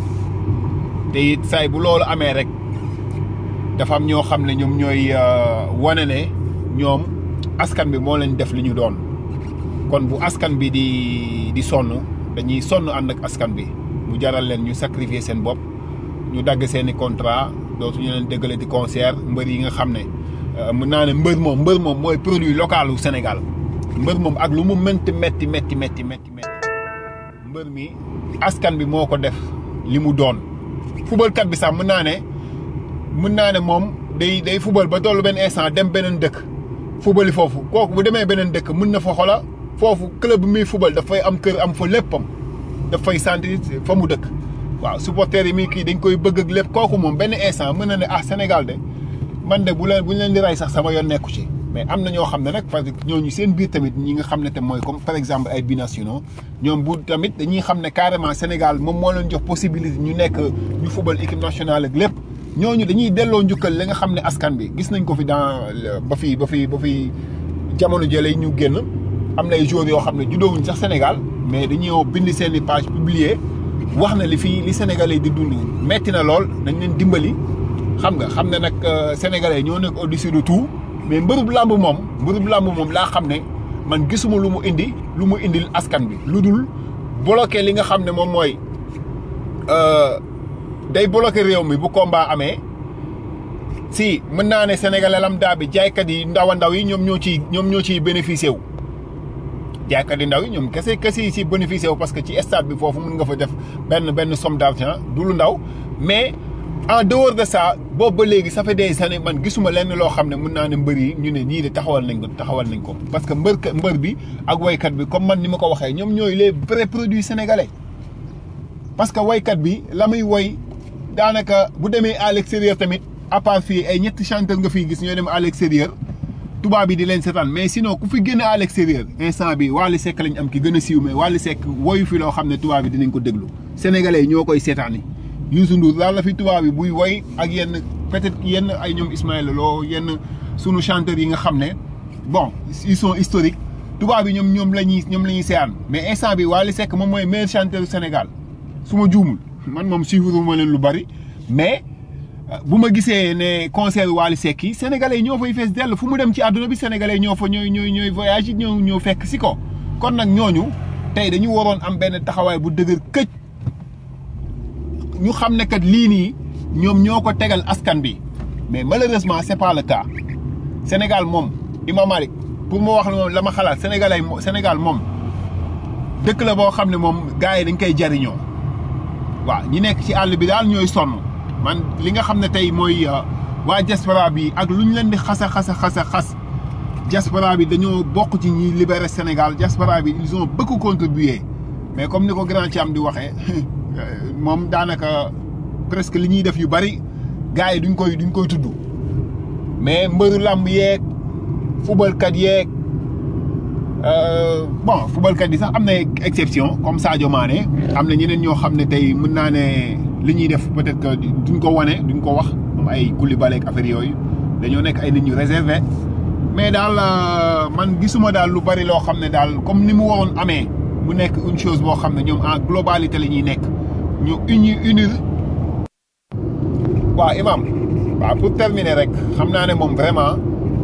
te it saay bu loolu amee rek dafa am ñoo xam ne ñoom ñooy wane ne ñoom askan bi moo leen def li ñu doon kon bu askan bi di di sonn dañuy sonn ànd ak askan bi mu jaral leen ñu sacrifier seen bopp ñu dagg seen i contrat dootuñu leen déggale di concert mbër yi nga xam ne mën naa ne mbër moom mbër moom mooy produit local u Sénégal mbër moom ak lu mu mënti metti metti metti metti metti mbër mi askan bi moo ko def li mu doon fubalkat bi sax mën naa ne mën naa ne moom day day fubal ba tollu benn instant dem beneen dëkk fubali foofu kooku bu demee beneen dëkk mën na fa xola foofu club bi muy fubal dafay am kër am fa léppam dafay sentir fa mu dëkk waaw supporters yi muy kii dañ koy bëgg ak lépp kooku moom benn instant mën na ne ah Sénégal de man de bu leen bu ñu leen di rey sax sama yoon nekku ci mais am na ñoo xam ne nag parce que ñooñu seen biir tamit ñi nga xam ne te mooy comme par exemple ay binationaux ñoom bu tamit dañuy xam ne carrément Sénégal moom moo leen jox possibilité ñu nekk ñu fubal équipe nationale ak lépp ñooñu dañuy delloo njukkal li nga xam ne askan bi gis nañ ko fi dans ba fi ba fi ba fi jamono jële ñu génn am na ay joueurs yoo xam ne juddoowuñ sax Sénégal mais dañoo bind seen i page publier wax na li fii li Sénégalais di dund metti na lool nañ leen dimbali xam nga xam ne nag Sénégalais ñoo nekk au-dessus de tout mais mbërub làmb moom mbërub làmb moom laa xam ne man gisuma lu mu indi lu mu indil askan bi lu dul bloqué li nga xam ne moom mooy day bloqué réew mi bu combat amee si mën naa ne sénégalais lambda bi jaaykat yi ndaw a ndaw yi ñoom ñoo ciy ñoom ñoo ciy bénéficié wu jaaykat yi ndaw yi ñoom kese kese yi si bénéficié wu parce que ci stade bi foofu mën nga fa def benn benn somme d'argent du lu ndaw mais en dehors de ça boobu ba léegi ça fait des années man gisuma lenn loo xam ne mën naa ne mbër yi ñu ne ñii de taxawal nañ ko taxawal nañ ko parce que mbër mbër bi ak waykat bi comme man ni ma ko waxee ñoom ñooy les vrais produits sénégalais parce que waykat bi la muy woy daanaka bu demee à l'extérieur tamit à part fii ay ñetti chanteur nga fiy gis ñoo dem à l'extérieur tubaab bi di leen seetaan mais sinon ku fi génn à l'extérieur instant bi Wally Seck lañ am ki gën a siiw mais Wally Seck woyu fi loo xam ne tubaab bi dinañ ko déglu sénégalais yi ñoo koy seetaani Youssou Ndour daal la fi tubaab bi buy woy ak yenn peut-être yenn ay ñoom Ismaël Lo yenn sunu chanteurs yi nga xam ne bon ils sont historiques tubaab bi ñoom ñoom la ñuy ñoom la ñuy seetaan mais instant bi Wally Seck moom mooy meilleur chanteur du Sénégal su ma juumul man moom suivre ma leen lu bari mais bu ma gisee ne concert Wally Seck yi sénégalais ñoo fay fees dell fu mu dem ci àdduna bi sénégalais ñoo fa ñooy ñooy ñooy voyage yi ñoo ñoo fekk si ko kon nag ñooñu tey dañu waroon am benn taxawaay bu dëgër këj ñu xam ne kat lii nii ñoom ñoo ko tegal askan bi mais malheureusement c'est pas le cas Sénégal moom Imam Malik pour ma wax la moom la ma xalaat sénégalais Sénégal moom dëkk la boo xam ne moom gars yi dañ koy jariñoo waaw ñi nekk ci àll bi daal ñooy sonn man li nga xam ne tey mooy waa diaspora bi ak lu ñu leen di xasa xasa xasa xas diaspora bi dañoo bokk ci ñi libérer Sénégal diaspora bi ils ont beaucoup contribué mais comme ni ko grand Thiam di waxee moom daanaka presque li ñuy def yu bari gars yi duñ koy duñ koy tudd mais mbëru làmb yeeg fubalkat yeeg bon fubalkat yi sax am na exception comme Sadio Mané am na ñeneen ñoo xam ne tey mën naa ne li ñuy def peut-être que duñ ko wane duñ ko wax comme ay Koulibaly ak affaire yooyu dañoo nekk ay nit ñu réservé mais daal man gisuma daal lu bari loo xam ne daal comme ni mu waroon amee mu nekk une chose boo xam ne ñoom en globalité la ñuy nekk ñu uni unir waaw imam waaw pour terminer rek xam naa ne moom vraiment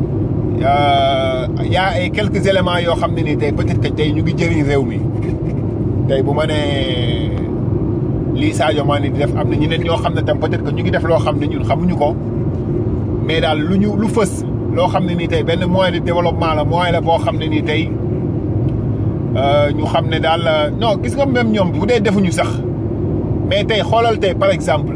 y a ay quelques éléments yoo xam ne nii tey peut-être que tey ñu ngi jëriñ réew mi tey bu ma nee lii Sadio Mané di def am na ñeneen ñoo xam ne tam peut-être que ñu ngi def loo xam ne ñun xamuñu ko mais daal lu ñu lu fës loo xam ne nii tey benn moyen de développement la moyen la boo xam ne nii tey ñu xam ne daal non gis nga même ñoom bu dee defuñu sax mais tey xoolal tey par exemple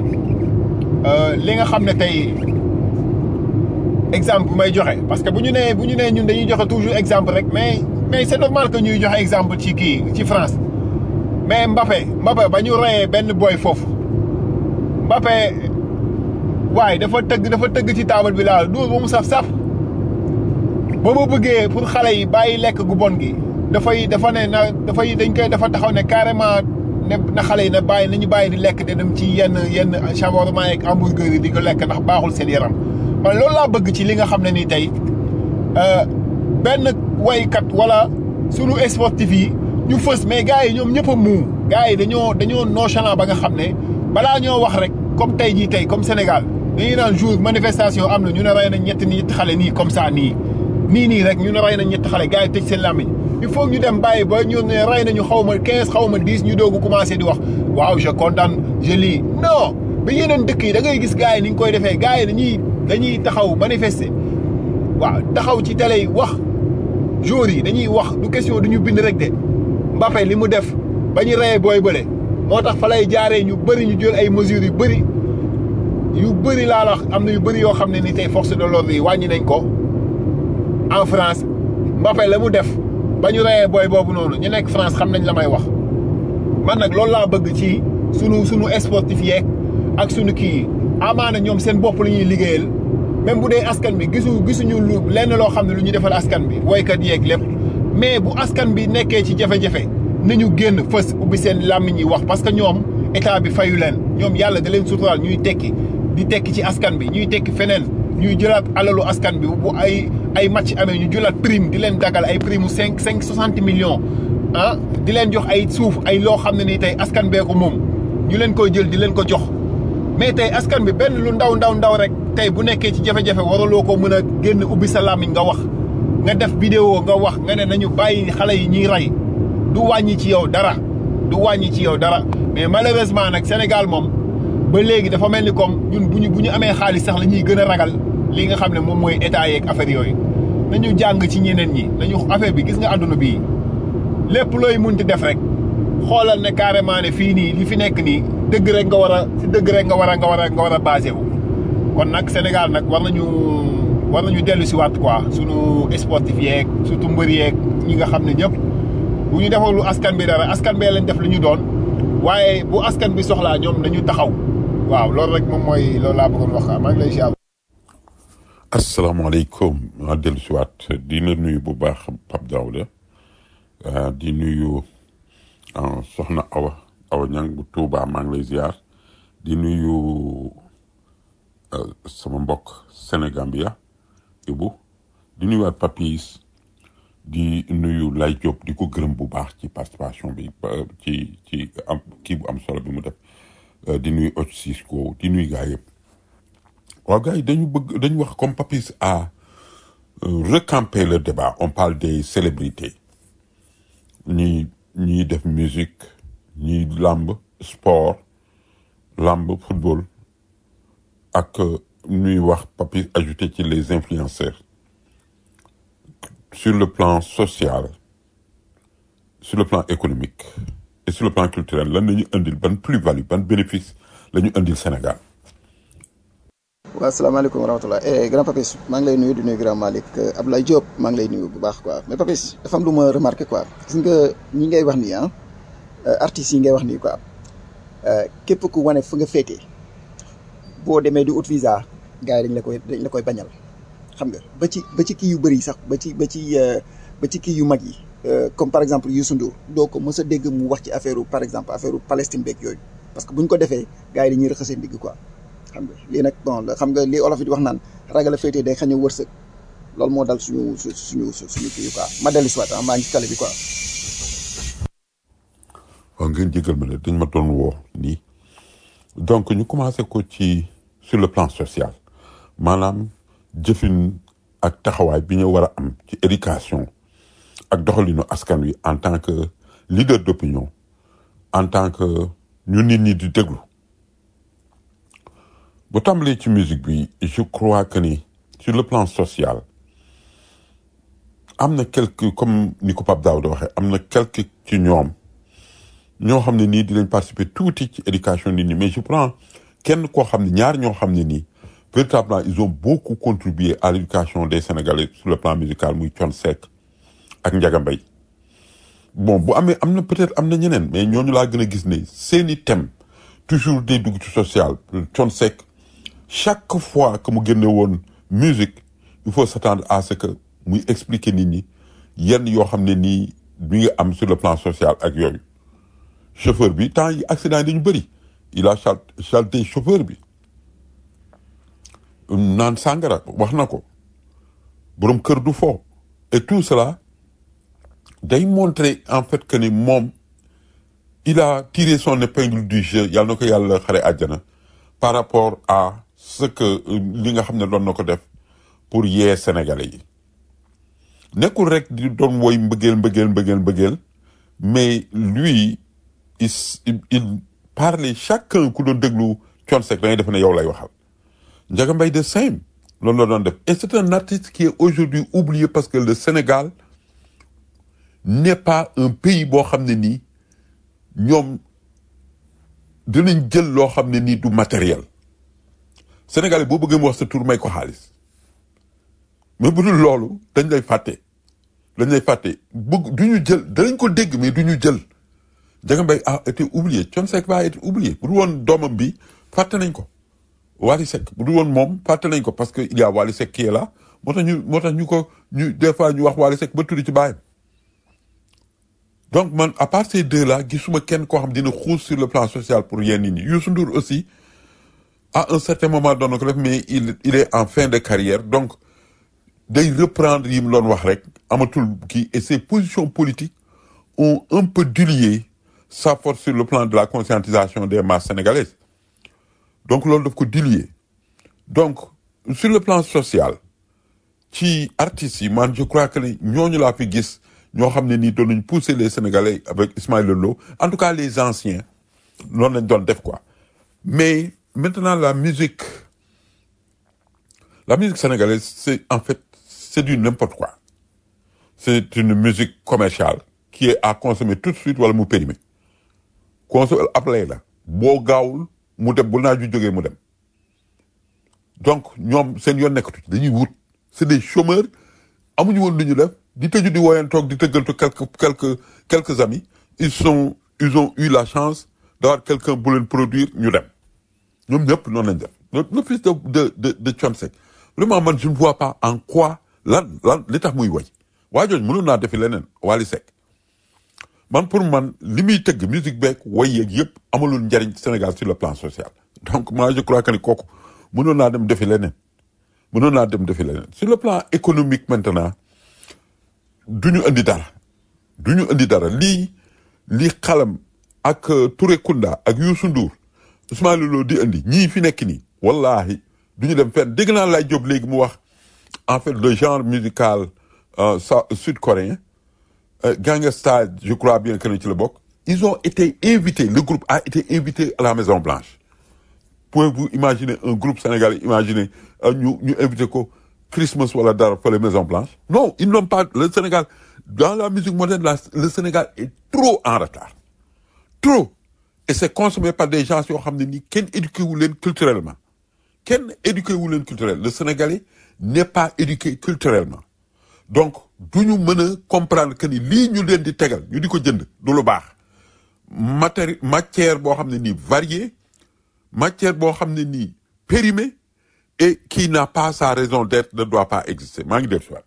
li nga xam ne tey exemple bu may joxe parce que bu ñu nee bu ñu nee ñun dañuy joxe toujours exemple rek mais mais c'est normal que ñuy joxe exemple ci kii ci France mais Mbappé Mbappé ba ñu reyee benn boy foofu Mbappé waaye dafa tëgg dafa tëgg ci taabal bi laal dóor ba mu saf saf ba mu bëggee pour xale yi bàyyi lekk gu bon gi dafay dafa ne na dafay dañ koy dafa taxaw ne carrément ne na xale yi na bàyyi nañu bàyyi di lekk de dem ci yenn yenn shawarma yeeg hamburger yi di ko lekk ndax baaxul seen yaram man loolu laa bëgg ci li nga xam ne nii tey benn waykat wala sunu sportif yi ñu fës mais gars yi ñoom ñëpp a muu gars yi dañoo dañoo nonchalant ba nga xam ne balaa ñoo wax rek comme tey jii tey comme Sénégal dañuy naan jour manifestation am na ñu ne rey nañ ñetti ñetti xale nii comme ça nii nii nii rek ñu ne rey nañ ñetti xale gars yi tëj seen làmmiñ il faut ñu dem bàyyi ba ñu ne rey nañu xaw ma quinze xaw ma dix ñu doogu commencé di wax waaw je condamne je lis non ba yeneen dëkk yi da ngay gis gars yi ni ñu koy defee gars yi dañuy dañuy taxaw manifester waaw taxaw ci télé yi wax jour yi dañuy wax du question du ñu bind rek de Mbappé li mu def ba ñu reyee booy bële moo tax fa lay jaaree ñu bëri ñu jël ay mesures yu bëri yu bëri laa la am na yu bëri yoo xam ne ni tey force de l'ordre yi wàññi nañ ko en France Mbappé la mu def ba ñu reyee booy boobu noonu ñu nekk France xam nañ la may wax man nag loolu laa bëgg ci sunu sunu sportif yeeg ak sunu kii yi amaana ñoom seen bopp la ñuy liggéeyal même bu dee askan bi gisu gisuñu lu lenn loo xam ne lu ñu defal askan bi woykat yeeg lépp mais bu askan bi nekkee ci jafe-jafe nañu génn fës ubbi seen làmmiñ yi wax parce que ñoom état bi fayu leen ñoom yàlla da leen suturaal ñuy tekki di tekki ci askan bi ñuy tekki feneen ñuy jëlaat alalu askan bi bu ay ay match amee ñu jëlaat prime di leen dagal ay prime mu cinq cinq soixante millions ah di leen jox ay suuf ay loo xam ne nii tey askan bee ko moom ñu leen koy jël di leen ko jox mais tey askan bi benn lu ndaw ndaw ndaw rek tey bu nekkee ci jafe-jafe waraloo ko mën a génn ubbi sa làmmiñ nga wax nga def vidéo nga wax nga ne nañu bàyyi xale yi ñuy rey du wàññi ci yow dara du wàññi ci yow dara mais malheureusement nag Sénégal moom ba léegi dafa mel ni comme ñun bu ñu bu ñu amee xaalis sax la ñuy gën a ragal li nga xam ne moom mooy état yeeg affaire yooyu nañu jàng ci ñeneen ñi nañu affaire bi gis nga àdduna bii lépp looy munti def rek xoolal ne carrément ne fii nii li fi nekk nii dëgg rek nga war a si dëgg rek nga war a nga war a nga war a basé wu kon nag Sénégal nag war nañu war nañu dellu si waat quoi sunu sportif yeeg surtout mbër yeeg ñi nga xam ne ñëpp bu ñu defalu askan bi dara askan bee leen def li ñu doon waaye bu askan bi soxlaa ñoom nañu taxaw waaw loolu rek moom mooy loolu laa bëggoon wax maa ngi lay ziar. asalaamaaleykum maa dellu si waat di la nuyu bu baax Pape Daouda ah, di nuyu ah, Soxna Awa Awa Ñang bu Tuubaa maa ngi lay ziar di nuyu ah, sama mbokk Sénégambia Ibu di nuyuwaat Papis di nuyu Lay Diop di ko gërëm bu baax ci participation bi ba- ci ci am kii bu am solo bi mu def Euh, di nuyu Oc Cisco di nuyu gaa yëpp waaw gars yi dañu bëgg dañu wax comme Papis a euh, recampé le débat on parle des célébrités ñi ñiy def musique ñi lamb sport lamb football ak euh, ñuy wax Papis ajouté ci les influenceurs sur le plan social sur le plan économique et sur le plan culturel lan la ñu indil ban plus-value ban bénéfice la ñu indil Sénégal waaw asalaamaaleykum wa rahmatulah eh grand Papis maa ngi lay nuyu di nuyu grand Malick euh, Abdoulaye Diop maa ngi lay nuyu bu baax quoi mais Papis dafa am lu ma remarqué quoi gis nga ñi ngay wax nii ah euh, artistes yi ngay wax nii quoi euh, képp ku wane fu nga féetee boo demee di ut visa gars yi dañ la koy dañ la koy bañal xam nga ba ci ba ci kii yu bëri sax ba ci ba ci euh, ba ci kii yu mag yi euh, comme par exemple Youssou Ndour doo ko mës a dégg mu wax ci affaire par exemple affaire Palestine beeg yooyu parce que bu ñu ko defee gars yi dañuy rëqasee ndigg quoi. xam nga lii nag bon la xam nga lii olof yi di wax naan ragal a féetee day xañ a wërsëg loolu moo dal suñu su suñu su- suñu kii quoi ma dellu si waat ah maa ngi ci tali bi quoi. waaw ngeen jégal ma ne dañ ma doon woo nii donc ñu commencé ko ci sur le plan social maanaam jëfin ak taxawaay bi ñu war a am ci éducation ak doxalinu askan wi en tant que leader d'opinion en tant que ñu nit ñi di déglu bu tàmbalee ci musique bi je crois que ni sur le plan social am na quelque comme ni ko Pape Daouda waxee am na quelque ci ñoom ñoo xam ne nii dinañ participer tuuti ci éducation nit ñi mais je prends kenn koo xam ne ñaar ñoo xam ne nii véritablement ils ont beaucoup contribué à l'éducation des Sénégalais sur le plan musical muy Thione Seck ak Ndiaga Mbaye bon bu amee am na peut-être am na ñeneen mais ñooñu laa gën a gis ne seeni thème toujours day dugg ci social Thione Seck chaque fois que mu génne woon musique il faut s'attendre à ce que muy expliquer nit ñi yenn yoo xam ne nii bi nga am sur le plan social ak yooyu chauffeur bi temps yi accident yi dañu bëri il a chal chalté chauffeur bi naan sàngara wax na ko borom kër du fo et tout cela day montrer en fait que ni moom il a tiré son épingle du jeu yàlla na ko yàlla xare àjjana par rapport à ce que euh, li nga xam ne doon na ko def pour yee sénégalais yi nekkul rek di doon woy mbëggeel mbëggeel mbëggeel mbëggeel mais lui il s- il il parlait chacun ku doon déglu Thione Seck da ngay def ne yow lay waxal Ndiaga Mbaye de same loolu la doon def et c'est un artiste qui est aujourd'hui oublié parce que le Sénégal n'est pas un pays boo xam ne nii ñoom dinañ jël loo xam ne nii du matériel Sénégalais boo bëggee mu wax sa tur may ko xaalis mais bu dul loolu dañ lay fàtte dañ lay fàtte bëgg du ñu jël danañ ko dégg mais du ñu jël Ndiaga Mbaye a été oublié Thione Seck va être oublié bu dul woon doomam bi fàtte nañ ko Wally Seck bu dul woon moom fàtte nañ ko parce que il y a Wally Seck qui est là moo tax ñu moo tax ñu ko ñu des fois ñu wax Wally Seck ba tudd ci baayam donc man à part ces deux là gisuma kenn koo xam dina xuus sur le plan social pour yenn nit ñi Youssou Ndour aussi à un certain moment doon na ko def mais il il est en fin de carrière donc day reprendre yi mu doon wax rek amatul kii et ses positions politiques ont un peu dilué sa force sur le plan de la conscientisation des masses sénégalaises donc loolu daf ko dilué donc sur le plan social ci artistes yi man je crois que ni ñooñu laa fi gis ñoo xam ne nii doon nañ pousser les sénégalais avec Ismaël Lô en tout cas les anciens noonu lañ doon def quoi mais maintenant la musique la musique sénégalaise c'est en fait c'est du n'importe quoi c'est une musique commerciale qui est à consommer tout de suite wala mu périmé consommer ab lay la boo gaawul mu dem bu naa ju jógee mu dem donc ñoom seen yoon nekkatu ci dañuy wut c'est des chômeurs amuñu woon lu ñu def di tëju di woyantoog di tëggaltu quelques quelques quelques amis ils sont ils ont eu la chance d'avoir quelqu'un bu leen produire ñu dem ñoom ñëpp noonu lañ def le le fils de de de de Thione Seck vraiment man je ne vois pas en quoi lan lan li tax muy woy waa jooju mënoon naa defi leneen Wally Seck man pour man li muy tëgg musique beeg woy yeeg yëpp amalul njariñ Sénégal sur le plan social donc moi je crois que ni kooku mënoon naa dem defi leneen mënoon naa dem defi leneen sur le plan économique maintenant du ñu indi dara du ñu indi dara lii lii xalam ak euh, Touré Kunda ak Youssou Ndour Ousmane Lo di indi ñii fi nekk nii wallahi du ñu dem fenn dégg naa lay Diop léegi mu wax en fait le genre musical euh, sa- sud-coréen euh, Gangnam Style je crois bien que ne ci la bokk ils ont été invités le groupe a été invité à la Maison Blanche pouvez-vous imaginer un groupe sénégalais imaginer euh, ñu ñu invité ko Christmas wala dara fa la Maison Blanche non ils n'ont pas le Sénégal dans la musique moderne la- le Sénégal est trop en retard trop et c'est consommé par des gens yoo xam ne nii kenn éduqué wu leen culturellement kenn éduqué wu leen culturel le Sénégalais n'est pas éduqué culturellement donc du ñu mën a comprendre que ni lii ñu leen di tegal ñu di ko jënd du lu baax matéri matière boo xam ne nii variée matière boo xam ne nii périmée et qui n'a pas sa raison d'être ne doit pas exister maa ngi def si waat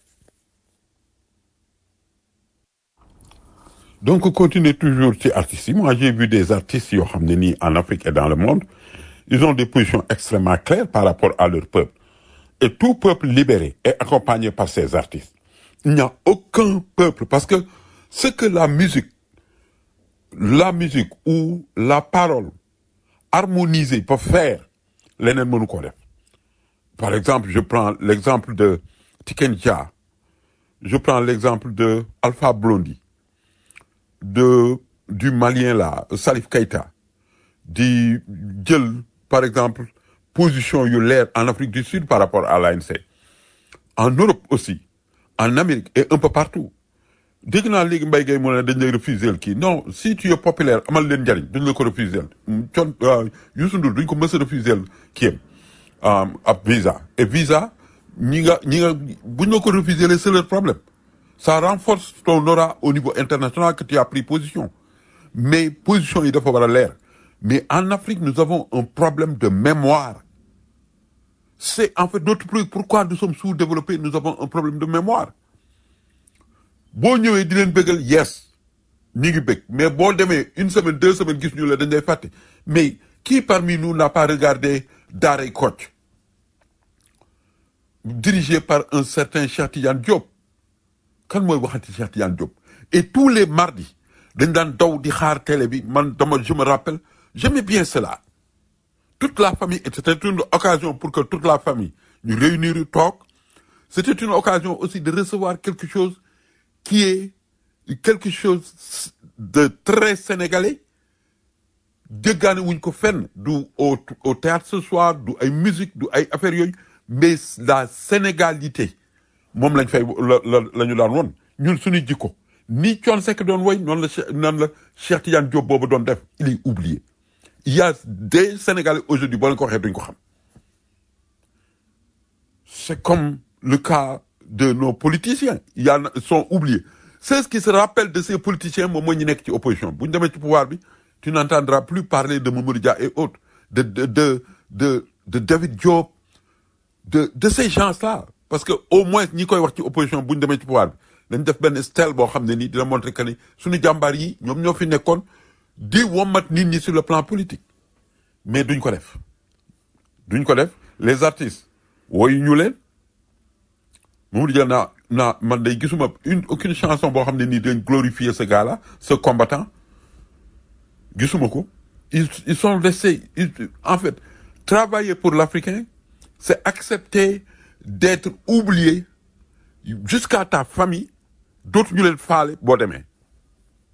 donc continuer toujours ci artistes yi moi j'ai vu des artistes yoo xam ne nii en Afrique et dans le monde ils ont des positions extrêmement claires par rapport à leur peuple et tout peuple libéré est accompagné par ces artistes il n'y a aucun peuple parce que ce que la musique la musique ou la parole harmonisée peut faire leneen mënu ko def par exemple je prends l'exemple de Tiken Jah je prends l'exemple de Alpha Blondy de du Malien là Salif Keita di jël par exemple position yu leer en Afrique du Sud par rapport à l'ANC en Europe aussi en Amérique et un peu partout dégg naa léegi Mbaye Gueye mu ne dañ lay refuser kii non si tu es populaire amal leen njariñ duñ la ko refuser con Youssou Ndour duñ ko mës a refuser kii am ab visa et visa ñi nga ñi nga buñ la ko refuser c'est leur problème ça renforce ton aura au niveau international que tu as pris position mais position yi dafa war a leer mais en Afrique nous avons un problème de mémoire c'est en fait notre truc pourquoi nous sommes sous-développés nous avons un problème de mémoire boo ñëwee di leen bëggal yes ñi ngi bëgg mais boo demee une semaine deux semaines gis ñu la dañ lay fàtte mais qui parmi nous n'a pas regardé Daaray Kocc dirigé par un certain Cheikh Tidiane Diop kan mooy waxati Cheikh Tidiane Diop et tous les mardis dañ daan daw di xaar télé bi man dama je me rappelle j'aimais bien cela toute la famille et c'était une occasion pour que toute la famille ñu réunir toog c'était une occasion aussi de recevoir quelque chose qui est quelque chose de très sénégalais jéggaane wuñ ko fenn du au au théâtre ce soir du ay musique du ay affaires yooyu mais la sénégalité moom lañ fay la la la ñu daan woon ñun suñu jikko ni Thione Seck doon woy noonu la Che- noonu la Cheikh Tidiane Diop boobu doon def il est oublié il y a des Sénégalais aujourd'hui boo leen ko waxee duñ ko xam c'est comme le cas de nos politiciens il y en a sont oubliés c'est ce qui se rappelle de ces politiciens moom mooy ñu nekk ci opposition bu ñu demee ci pouvoir bi tu n'entendras plus parler de Mamadou Dia et autres de de de de de David Diop de de ces gens-là parce que au moins ñi koy wax ci opposition bu ñu demee ci pouvoir bi dañ def benn stèle boo xam ne nii dina montrer que ni suñu jàmbaar yi ñoom ñoo fi nekkoon di wommat nit ñi sur le plan politique mais duñ ko def duñ ko def les artistes woyu ñu leen Mamadou Dia naa naa man day gisuma une aucune chanson boo xam ne nii dañ glorifier ce gars-là ce combattant gisuma ko ils ils sont restés ils- en fait travailler pour l'Africain c'est accepter d'être oublié jusqu'à ta famille dootu ñu leen faale boo demee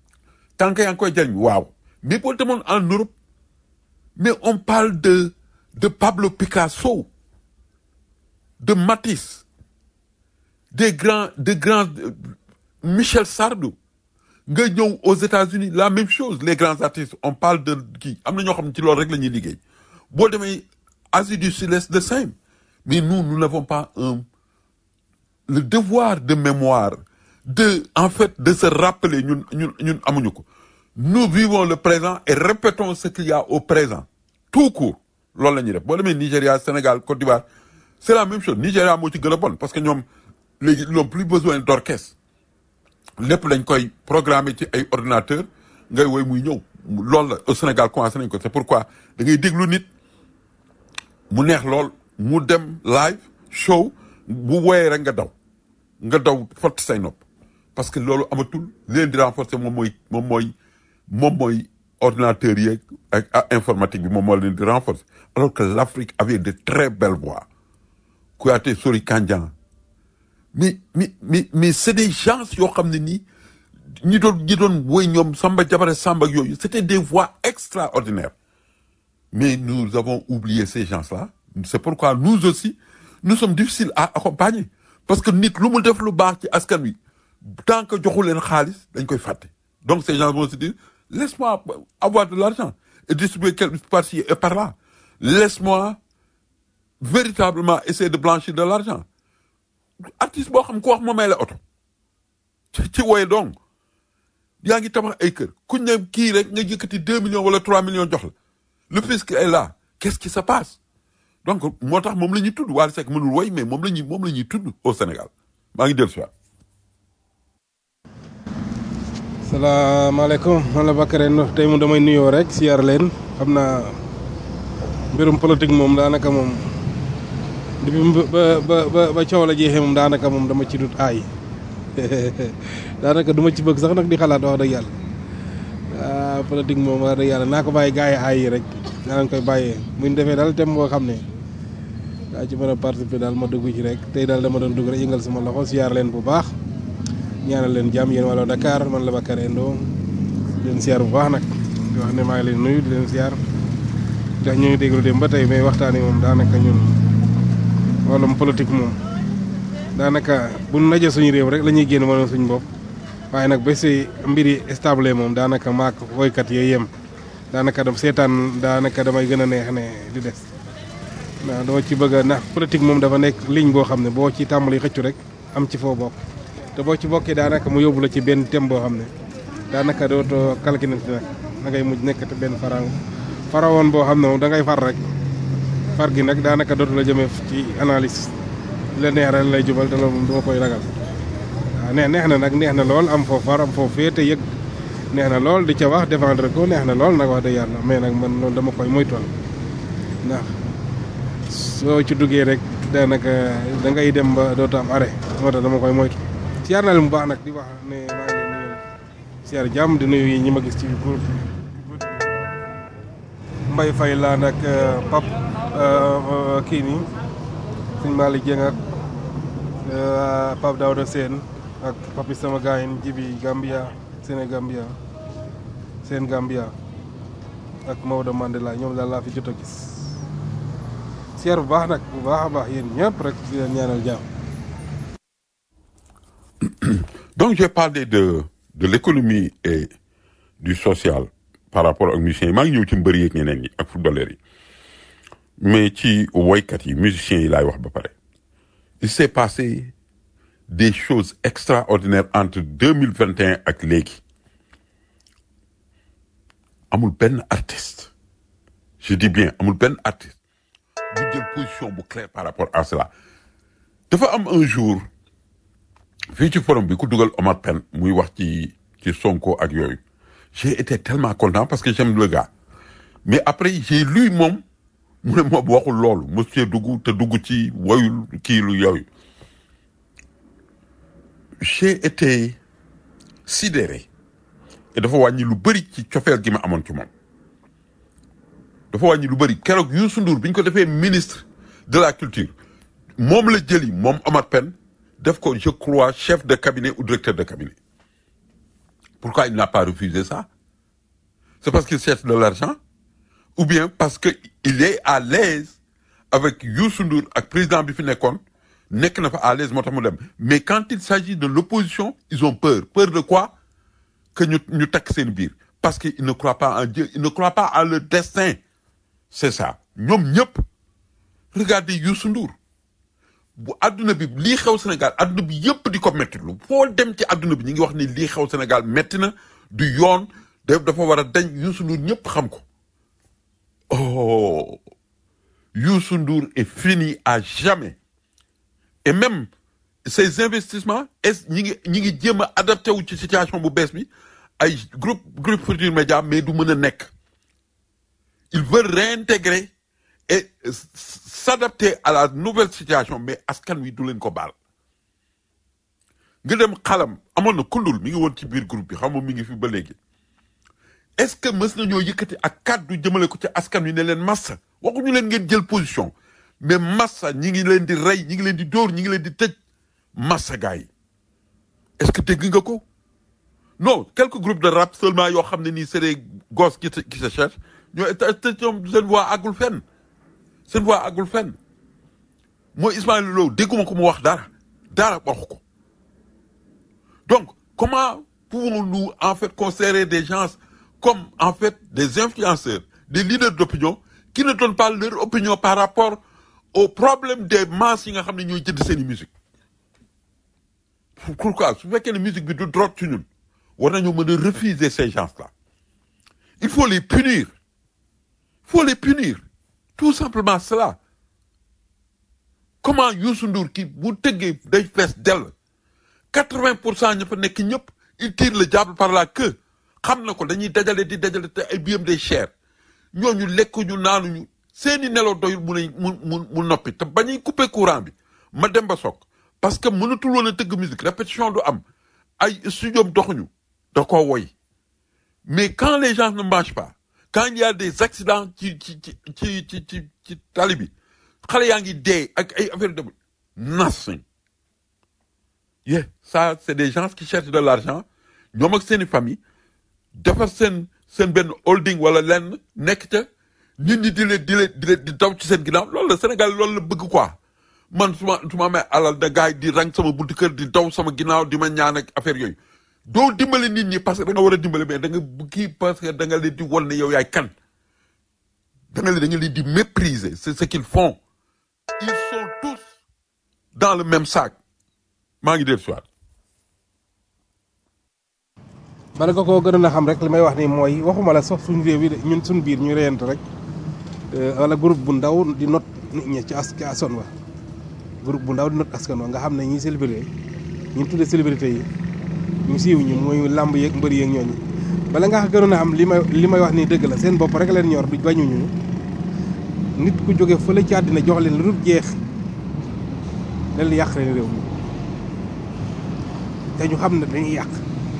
tant que yaa ngi koy jariñ waaw mais boo demoon en Europe mais on parle de de Pablo Picasso de Matisse des grands de grands euh, Michel Sardou nga ñëw aux États-Unis la même chose les grands artistes on parle de kii am na ñoo xam ne ci loolu rek la ñuy liggéey boo demee Asie du Sud-Est de same mais nous nous n'avons pas un le devoir de mémoire de en fait de se rappeler ñun ñun ñun amuñu ko nous vivons le présent et répétons ce qu'il y a au présent tout court loolu la ñuy def boo demee Nigéria Sénégal Côte d'Ivoire c'est la même chose Nigéria moo ci gën a bon parce que ñoom léegi ils n'ont plus besoin d'orchestre lépp lañ koy programmer ci ay ordinateur ngay woy muy ñëw loolu la au Sénégal commencé nañ ko c'est pourquoi da ngay déglu nit mu neex lool mu dem live show bu woyee rek nga daw nga daw fott say nopp parce que loolu amatul li leen di renforcer moom mooy moom mooy moom mooy ordinateur yeeg ak ak informatique bi moom moo leen di renforcer alors que l'Afrique avait de très belles voix Kouyaté Sori Kandian mais mais mais mais c'est des gens yoo xam ne nii ñi doon ñi doon woy ñoom Samba Jabare Samba ak yooyu c'était des voix extraordinaires mais nous avons oublié ces gens-là c'est pourquoi nous aussi nous sommes difficiles à accompagner parce que nit lu mu def lu baax ci askan wi tant que joxu leen xaalis dañ koy fàtte donc ces gens vont se dire laisse-moi avoir de l'argent et distribuer quelque par-ci et par-là laisse-moi véritablement essayer de blanchir de l'argent artiste boo xam ku wax ma may la oto ci ci woye donc yaa ngi tabax ay kër kuñ ne kii rek nga yëkkati deux millions wala trois millions jox la le fisc est là qu'est-ce qui se passe donc moo tax moom la ñuy tudd Wally Seck mënul woy mais moom la ñuy moom la ñuy tudd au Sénégal maa ngi dellu si waat salaamaaleykum man la Bakary Ndox tey mu damay nuyoo rek siyaar leen xam naa mbirum politique moom daanaka moom depuis ba ba ba ba coow la jeexee moom daanaka moom dama ci dut aay daanaka du ma ci bëgg sax nag di xalaat wax dëgg yàlla ah politique moom wax dëgg yàlla naa ko bàyyi gars yi aay yi rek naa leen koy bàyyee bu ñu defee daal thème boo xam ne daa ci mën a participer daal ma dugg ci rek tey daal dama doon dugg rek yëngal sama loxo siyaar leen bu baax ñaanal leen jàmm yéen wala Dakar man la Bakary Ndo di leen siyaar bu baax nag di wax ne maa ngi leen nuyu di leen siyaar ndax ñu ngi déglu dem ba tey mais waxtaan yi moom daanaka ñun wàllum politique moom daanaka bu nu naje suñu réew rek la ñuy génn mën suñu bopp waaye nag ba si mbir yi stable moom daanaka maak woykat yooyu yem daanaka dam seetaan daanaka damay gën a neex ne di des waaw dama ci bëgg a ndax politique moom dafa nekk ligne boo xam ne boo ci tàmbali xëccu rek am ci foo bokk te boo ci bokkee daanaka mu yóbbu la ci benn thème boo xam ne daanaka dootoo calculante nag da ngay mujj nekk te benn faraw farawoon boo xam ne moom da ngay far rek far gi nag daanaka dootu la jëmee ci analyse la neex rek lay jubal te loolu moom duma koy ragal waaw neex neex na nag neex na lool am foofu far am foofu féete yëg neex na lool di ca wax défendre ko neex na lool nag wax dëgg yàlla mais nag man loolu dama koy moytoon ndax soo ci duggee rek daanaka da ngay dem ba dootu am arrêt moo tax dama koy moytu siyaar naa leen bu baax nag di wax ne maa ngi leen nuyu siyaar jàmm di nuyu yi ñi ma gis ci groupe Mbay Fay laa nag pap kii nii suñ Malick Dieng ak Pape Daouda Sène ak papi sama gaayin jibi Gambia Sénégambia seen Gambia ak Maodo Mandela ñoom daal laa fi jot a gis siyaar bu baax nag bu baax a baax yéen ñëpp rek di leen ñaanal jàmm donc j'ai parlé de de l'économie et du social par rapport ak musiciens yi maa ngi ñëw ci mbëri yeeg ñeneen ñi ak footballeurs yi mais ci woykat yi musiciens yi laay wax ba pare il s'est passé des choses extraordinaires entre deux mille vingt et un ak léegi amul benn artiste je dis bien amul benn artiste bu jël position bu claire par rapport à cela dafa am un jour fii ci forum bi ku dugal Omar Pène muy wax ci ci Sonko ak yooyu j'ai été tellement content parce que j'aime le gars mais après j'ai lu moom mu ne moom waxul loolu monsieur dugg te dugg ci woyul kii lu yooyu j'ai été sidéré et dafa wàññi lu bëri ci cofeel gi ma amoon ci moom dafa wàññi lu bëri keroog Youssou Ndour bi ñu ko defee ministre de la culture moom la jëli moom Omar Pène def ko je crois chef de cabinet ou directeur de cabinet pourquoi il n'a pas refusé ça c'est parce qu'il cherche de l'argent ou bien parce que il est à l'aise avec Youssou Ndour ak président bi fi nekkoon nekk na fa à l'aise moo tax mu dem mais quand il s'agit de l'opposition ils ont peur peur de quoi que ñu ñu takk seen biir parce que ils ne croient pas en Dieu ils ne croient pas à leur destin c'est ça ñoom ñëpp regardez Youssou Ndour bu adduna bi lii xew Sénégal adduna bi yëpp di ko métti lu foo dem ci adduna bi ñu ngi wax ni lii xew Sénégal métti na du yoon daf dafa war a dañ Youssou Ndour ñëpp xam ko oh Youssou Ndour est fini à jamais et même ces investissements est ñi ngi ñi ngi jéem a adapté wu ci situation bu bees bi ay groupe groupe Futurs Médias mais du mën a nekk il veut réintégrer et s- s'adapter à la nouvelle situation mais askan wi du leen ko baal nga dem xalam amoon na kundul mi ngi woon ci biir groupe bi xam nga mi ngi fi ba léegi est-ce que mës nañoo yëkkati ak kàddu jëmale ko ci askan wi ne leen massa waxuñu leen ngeen jël position mais massa ñi ngi leen di rey ñi ngi leen di dóor ñi ngi leen di tëj massa gars yi est-ce que dégg nga ko non quelques groupes de rap seulement yoo xam ne nii c'est des gosses qui se qui se cherchent ñoo te te ñoom seen voix àggul fenn seen voix àggul fenn mooy Ismaël Lo dégguma ko mu wax dara dara waxu ko donc comment pouvons-nous en fait considérer des gens comme en fait des influenceurs des leaders d'opinion qui ne donnent pas leur opinion par rapport au problème des masses yi nga xam ne ñooy jënd seen i musique pourquoi su fekkee ne musique bi du drogue ci ñun war nañoo mën a refuser ces gens-là il faut les punir il faut les punir tout simplement cela comment Youssou Ndour ki bu tëggee day fees dell quatre-vingt pour cent ña fa nekk ñëpp il tire le diable par la queue xam na ko dañuy dajale di dajale te ay biyam day cher ñooñu lekk ñu naanuñu seeni nelaw doyul mun a mu mu mu noppi te bañuy couper courant bi ma dem ba soog parce que mënatul woon a tëgg musique répétition du am ay studio doxuñu da koo woy mais quand les gens ne mangent pas quand il y a des accidents ci ci ci ci ci ci ci tali bi xale yaa ngi dee ak ay affaire de nothing yeah ça c'est des gens qui cherchent de l'argent ñoom ak seeni famille defar seen seen benn holding wala lenn nekk ca nit ñi di leen di leen di leen di daw ci seen ginnaaw loolu la Sénégal loolu la bëgg quoi man su ma su ma amee alal da gars yi di rang sama buntu kër di daw sama ginnaaw di ma ñaan ak affaire yooyu doo dimbale nit ñi parce que da nga war a dimbale mais da nga kii parce que da nga leen di wol ne yow yaay kan da nga leen da nga leen di mépriser c'est ce qu'ils font ils sont tous dans le même sac maa ngi def soit bala nga koo gën a xam rek li may wax ni mooy waxuma la sax suñu réew yi de ñun suñu biir ñu reyante rek euh, wala groupe bu ndaw di not nit ñi ci as ci askan wa groupe bu ndaw di not askan wa nga xam ne ñi célébrité ñu tudde célébrité yi ñu siiw ñu mooy làmb yeeg mbëri yeeg ñooñu bala nga gënoon a xam li may li may wax nii dëgg la seen bopp rek leen ñor du bañuñu nit ku jóge fële ci àddina jox leen lu dul jeex dañ leen yàq leen réew mi te ñu xam ne dañuy yàq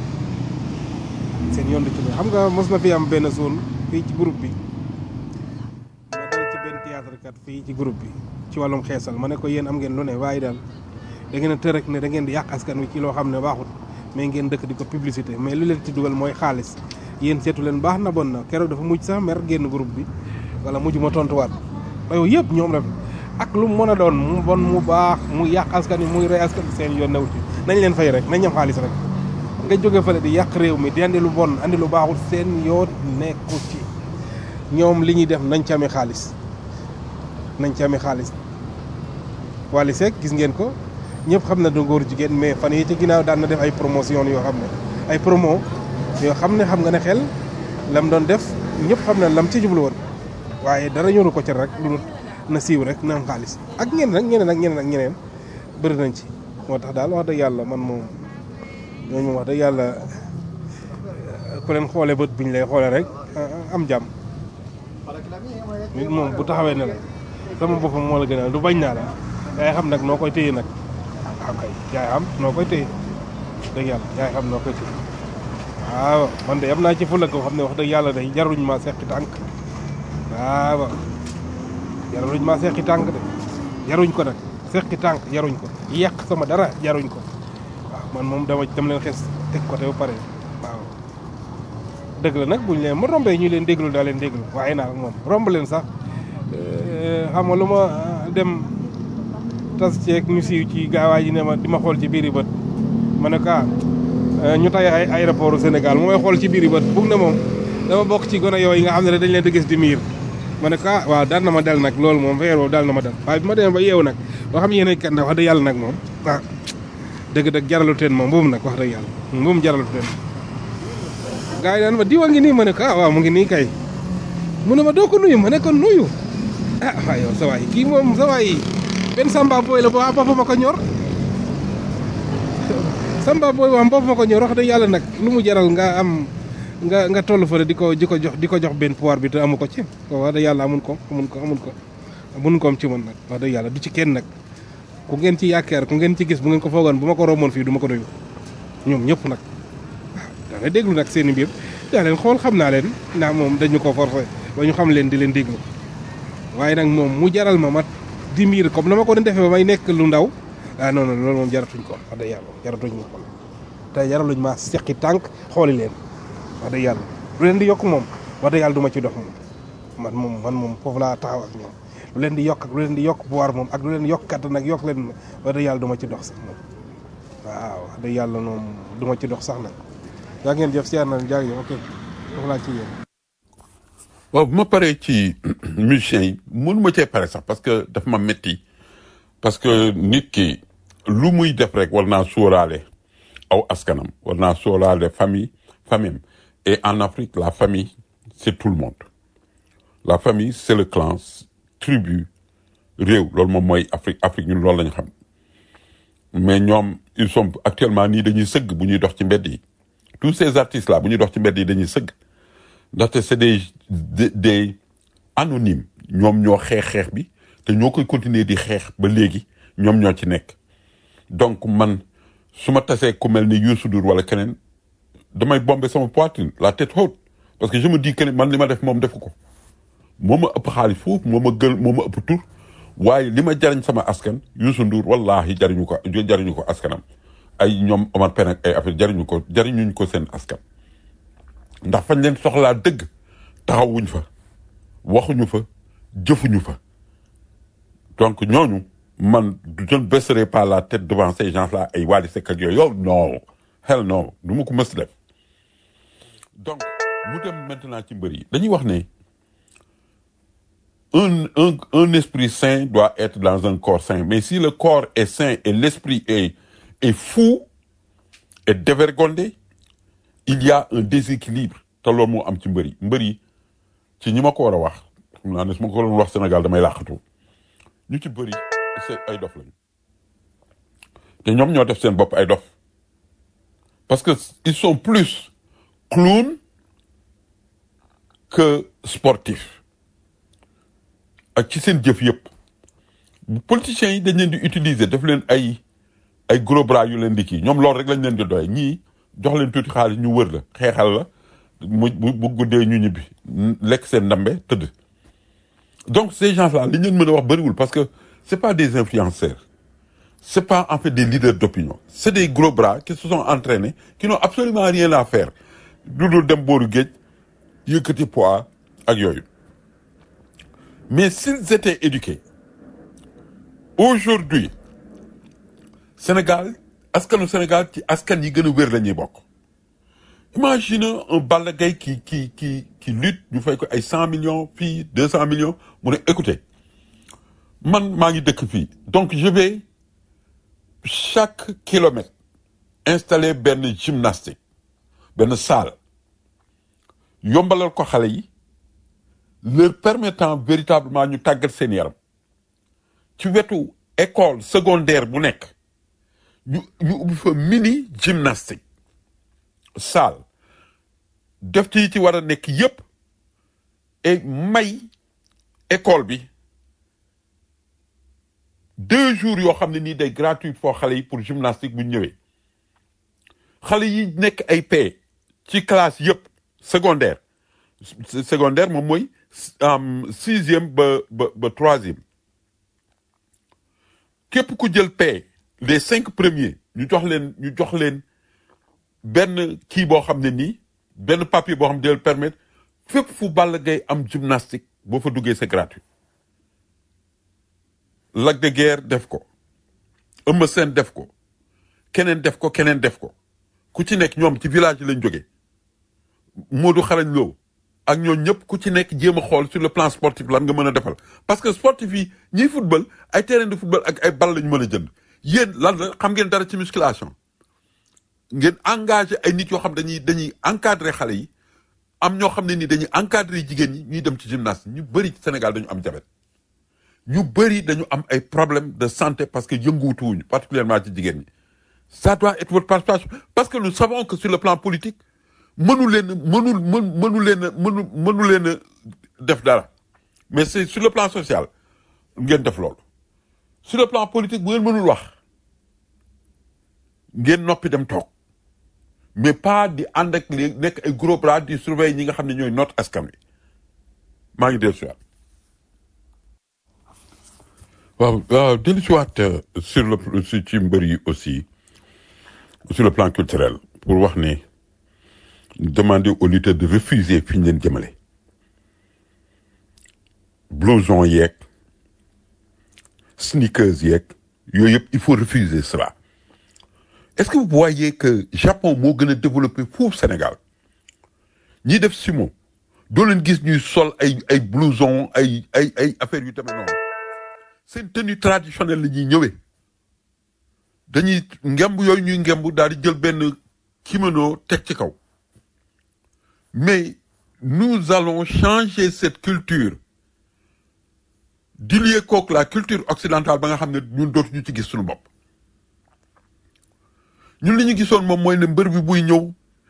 seen yoon di ci ne xam nga mos na fi am benn zone fii ci groupe bi ma dal ci benn théâtre kat fii ci groupe bi ci wàllum xeesal ma ne ko yéen am ngeen lu ne waaye daal da ngeen a tër rek ne da ngeen di yàq askan wi ci loo xam ne baaxut mais ngeen dëkk di ko publicité mais lu leen ci dugal mooy xaalis yéen seetu leen baax na bon na keroog dafa mujj sax mer génn groupe bi wala mujj ma tontuwaat yow yëpp ñoom la ak lu mu mën a doon mu bon mu baax mu yàq askan wi muy rey askan wi seen yoon newu ci nañ leen fay rek nañ ñam xaalis rek nga jóge fële di yàq réew mi di andi lu bon andi lu baaxul seen yoon nekku ci ñoom li ñuy def nañ ci amee xaalis nañ ci amee xaalis Wally Seck gis ngeen ko ñëpp xam na du góor jigéen mais fan yi ci ginnaaw daan na def ay promotion yoo xam ne ay promo yoo xam ne xam nga ne xel lam doon def ñëpp xam ne lam ci jublu woon waaye dara ñoru ko ci rek lu dul na siiw rek na am xaalis ak ñeneen ak ñeneen ak ñeneen ak ñeneen bëri nañ ci moo tax daal wax dëgg yàlla man moom ñooñu moom wax dëgg yàlla ku leen xoolee bët bu ñu lay xoolee rek am jàmm nit moom bu taxawee ne la sama boppam moo la gënal du bañ naa la yaay xam nag noo koy téye nag waaw kay yaay xam noo koy téye dëgg yàlla yaay xam noo koy téye waaw man de am naa ci fulla ko xam ne wax dëgg yàlla day jaruñ ma seqi tànk waaw jaruñ ma seqi tànk de jaruñ ko nag seqi tànk jaruñ ko yàq sama dara jaruñ ko waaw man moom dama dama leen xes teg ko te ba pare waaw dëgg la nag buñ leen ma rombee ñu leen déglu daa leen déglu waaye nag moom romb leen sax xam nga lu ma dem tas ceeg ñu siiw ci gaawaay ji ne ma di ma xool ci biiri bët ma ne ko ah ñu tay ay aéroport Sénégal mu may xool ci biiri bët bugg na moom dama bokk ci gone yooyu nga xam ne dañ leen di gis di miir ma ne ko ah waaw dal na ma dal nag loolu moom feer boobu dal na ma dal waaye bi ma demee ba yeewu nag boo xam yéen kat nag wax dëgg yàlla nag moom ah dëgg-dëgg jaralu teen moom mbuum nag wax dëgg yàlla mbuum jaralu teen gaa yi naan ma diwa ngi nii ma ne ko ah waaw mu ngi nii kay mu ne ma doo ko nuyu ma ne ko nuyu ah waaw yow sa waay kii moom sa waay benn samba booy la ba bopp ma ko ñor samba booy wax bopp ma ko ñor wax dëgg yàlla nag lu mu jaral nga am nga nga toll fa di ko di ko jox di ko jox benn pouvoir bi te amu ko ci ko wax dëgg yàlla amun ko amun ko amun ko amun koom ci man nag wax dëgg yàlla du ci kenn nag ku ngeen ci yaakaar ku ngeen ci gis bu ngeen ko foogoon bu ma ko romboon fii du ma ko nuyu ñoom ñëpp nag waaw daanay déglu nag seen i mbir daa leen xool xam naa leen ndax moom dañu ko forcé ba ñu xam leen di leen déglu waaye nag moom mu jaral ma mat di miir comme na ma ko doon defee ba may nekk lu ndaw ah non non loolu moom jaratuñ ko wax dëgg yàlla jaratuñ ma ko te jaraluñ ma seqi tànk xooli leen wax dëgg yàlla lu leen di yokk moom wax dëgg yàlla du ma ci dox moom man moom man moom foofu laa taxaw ak ñoom lu leen di yokk ak lu leen di yokk pouvoir moom ak lu leen yokk kattan ak yokk leen wax dëgg yàlla du ma ci dox sax moom waaw wax dëgg yàlla moom du ma ci dox sax nag yaa ngeen jëf siyaar na jaajëf ok foofu laa ci yéen waaw bu ma paree ci musiciens yi mënu ma cee pare sax parce que daf ma métti parce que nit ki lu muy def rek war naa sóoraale aw askanam war naa sóoraale famille famille et en Afrique la famille c'est tout le monde la famille c'est le clan tribu réew loolu moom mooy Afrique Afrique ñun loolu lañu xam mais ñoom ils sont actuellement nii dañuy sëgg bu ñuy dox ci mbedd yi tous ces artistes là bu ñuy dox ci mbedd yi dañuy sëgg ndaxte c'est des des des anonymes ñoom ñoo xeex xeex bi te ñoo koy continuer di xeex ba léegi ñoom ñoo ci nekk donc man su ma tasee ku mel ni Youssou Ndour wala keneen damay bomber sama poitrine la tête haute parce que je me dis que man li ma def moom defu ko moo ma ëpp xaalis foofu moo ma gën moo ma ëpp tur waaye li ma jariñ sama askan Youssou Ndour wallahi jariñu ko jariñu ko askanam ay ñoom Omar Pène ak ay affaire jariñu ko jariñuñ ko seen askan ndax fañ leen soxlaa dëgg taxawuñ fa waxuñu fa jëfuñu fa donc ñooñu man je ne baisserai pas la tête devant ces gens-là ay Wally Seck ak yooyu yow non hell non du ma ko mës def donc mu dem maintenant ci mbër yi dañuy wax ne un un un esprit sain doit être dans un corps sain mais si le corps est sain et l'esprit est est fou et dévergondé il y a un déséquilibre te loolu moo am ci mbër yi mbër yi ci ñi ma ko war a wax xam naa ne su ma ko doon wax Sénégal damay làqatu ñu ci bëri c'est ay dof lañu te ñoom ñoo def seen bopp ay dof parce que ils sont plus clowns que sportifs ak ci seen jëf yëpp politiciens yi dañ leen di utiliser def leen ay ay gros bras yu leen di kii ñoom loolu rek lañ leen di doye ñii jox leen tuuti xaalis ñu wër la xeexal la mu bu guddee ñu ñibbi lekk seen ndambe tëdd donc ces gens-là li ñu leen mën a wax bëriwul parce que c'est pas des influenceurs c'est pas en fait des leaders d'opinion c'est des gros bras qui se sont entraînés qui n'ont absolument rien à faire lu dul dem booru géej yëkkati poids ak yooyu mais s'ils étaient éduqués aujourd'hui Sénégal askanu Sénégal ci askan yi gën a wér la ñuy bokk imagine un Balla Gaye qui qui qui qui lutte ñu fay ko ay cent millions fii deux cent millions mu ne écoutez man maa ngi dëkk fii donc je vais chaque kilomètre installer benn gymnastique benn salle yombalal ko xale yi leur permettant véritablement ñu tàggat seen yaram ci wetu école secondaire bu nekk ñu ñu ubbi fa mini gymnastique salle def ci ci war a nekk yépp et may école bi deux jours yoo xam ne nii day gratuit foo xale yi pour gymnastique bu ñëwee xale yi nekk ay paie ci classe yépp secondaire secondaire moom mooy sixième ba ba ba troisième képp ku jël paie les cinq premiers ñu jox leen ñu jox leen benn kii boo xam ne nii benn papier boo xam ne permettre fépp fu Balla Gaye am gymnastique boo fa duggee c'est gratuit Lac de Guerre def ko Eumeu Sène def ko keneen def ko keneen def ko ku ci nekk ñoom ci village yi lañ jógee Modou xarañ Lo ak ñoo ñëpp ku ci nekk jéem a xool sur le plan sportif lan nga mën a defal parce que sportif yi ñiy football ay terrain de football ak ay ball lañu mën a jënd yéen lan la xam ngeen dara ci musculation ngeen engagé ay nit yoo xam dañuy dañuy encadré xale yi am ñoo xam ne ni dañuy encadré jigéen ñi ñuy dem ci gymnase ñu bëri ci Sénégal dañu am diabète ñu bëri dañu am ay problèmes de santé parce que yënguwutuwuñu particulièrement ci jigéen ñi ça doit être votre participation parce que nous savons que sur le plan politique mënu leen mënul mën mënu leen mënu mënu leen a def dara mais c'est sur le plan social ngeen def loolu sur le plan politique bu ngeen mënul wax ngeen noppi dem toog mais pas di ànd ak li nekk ay gros bras di surveiller ñi nga xam ne ñooy noot askan wi maa ngi dellu si waat waaw waaw dellu si waat sur le si ci mbër yi aussi sur le plan culturel pour wax ne demander aux lutteurs de refuser fi ñu leen jëmale blouson yeeg sneakers yeeg yooyu yëpp il faut refuser cela est-ce que vous voyez que Japon moo gën a développé foofu Sénégal ñiy def sumo doo leen gis ñuy sol ay ay blouson ay ay ay affaires yu demee noonu seen tenue traditionnelle la ñuy ñëwee dañuy ngemb yooyu ñuy ngemb daal di jël benn kimono teg ci kaw mais nous allons changer cette culture di lié kook la culture occidentale ba nga xam ne ñun dootuñu ci gis suñu bopp ñun li ñu gisoon moom mooy ne mbër bi buy ñëw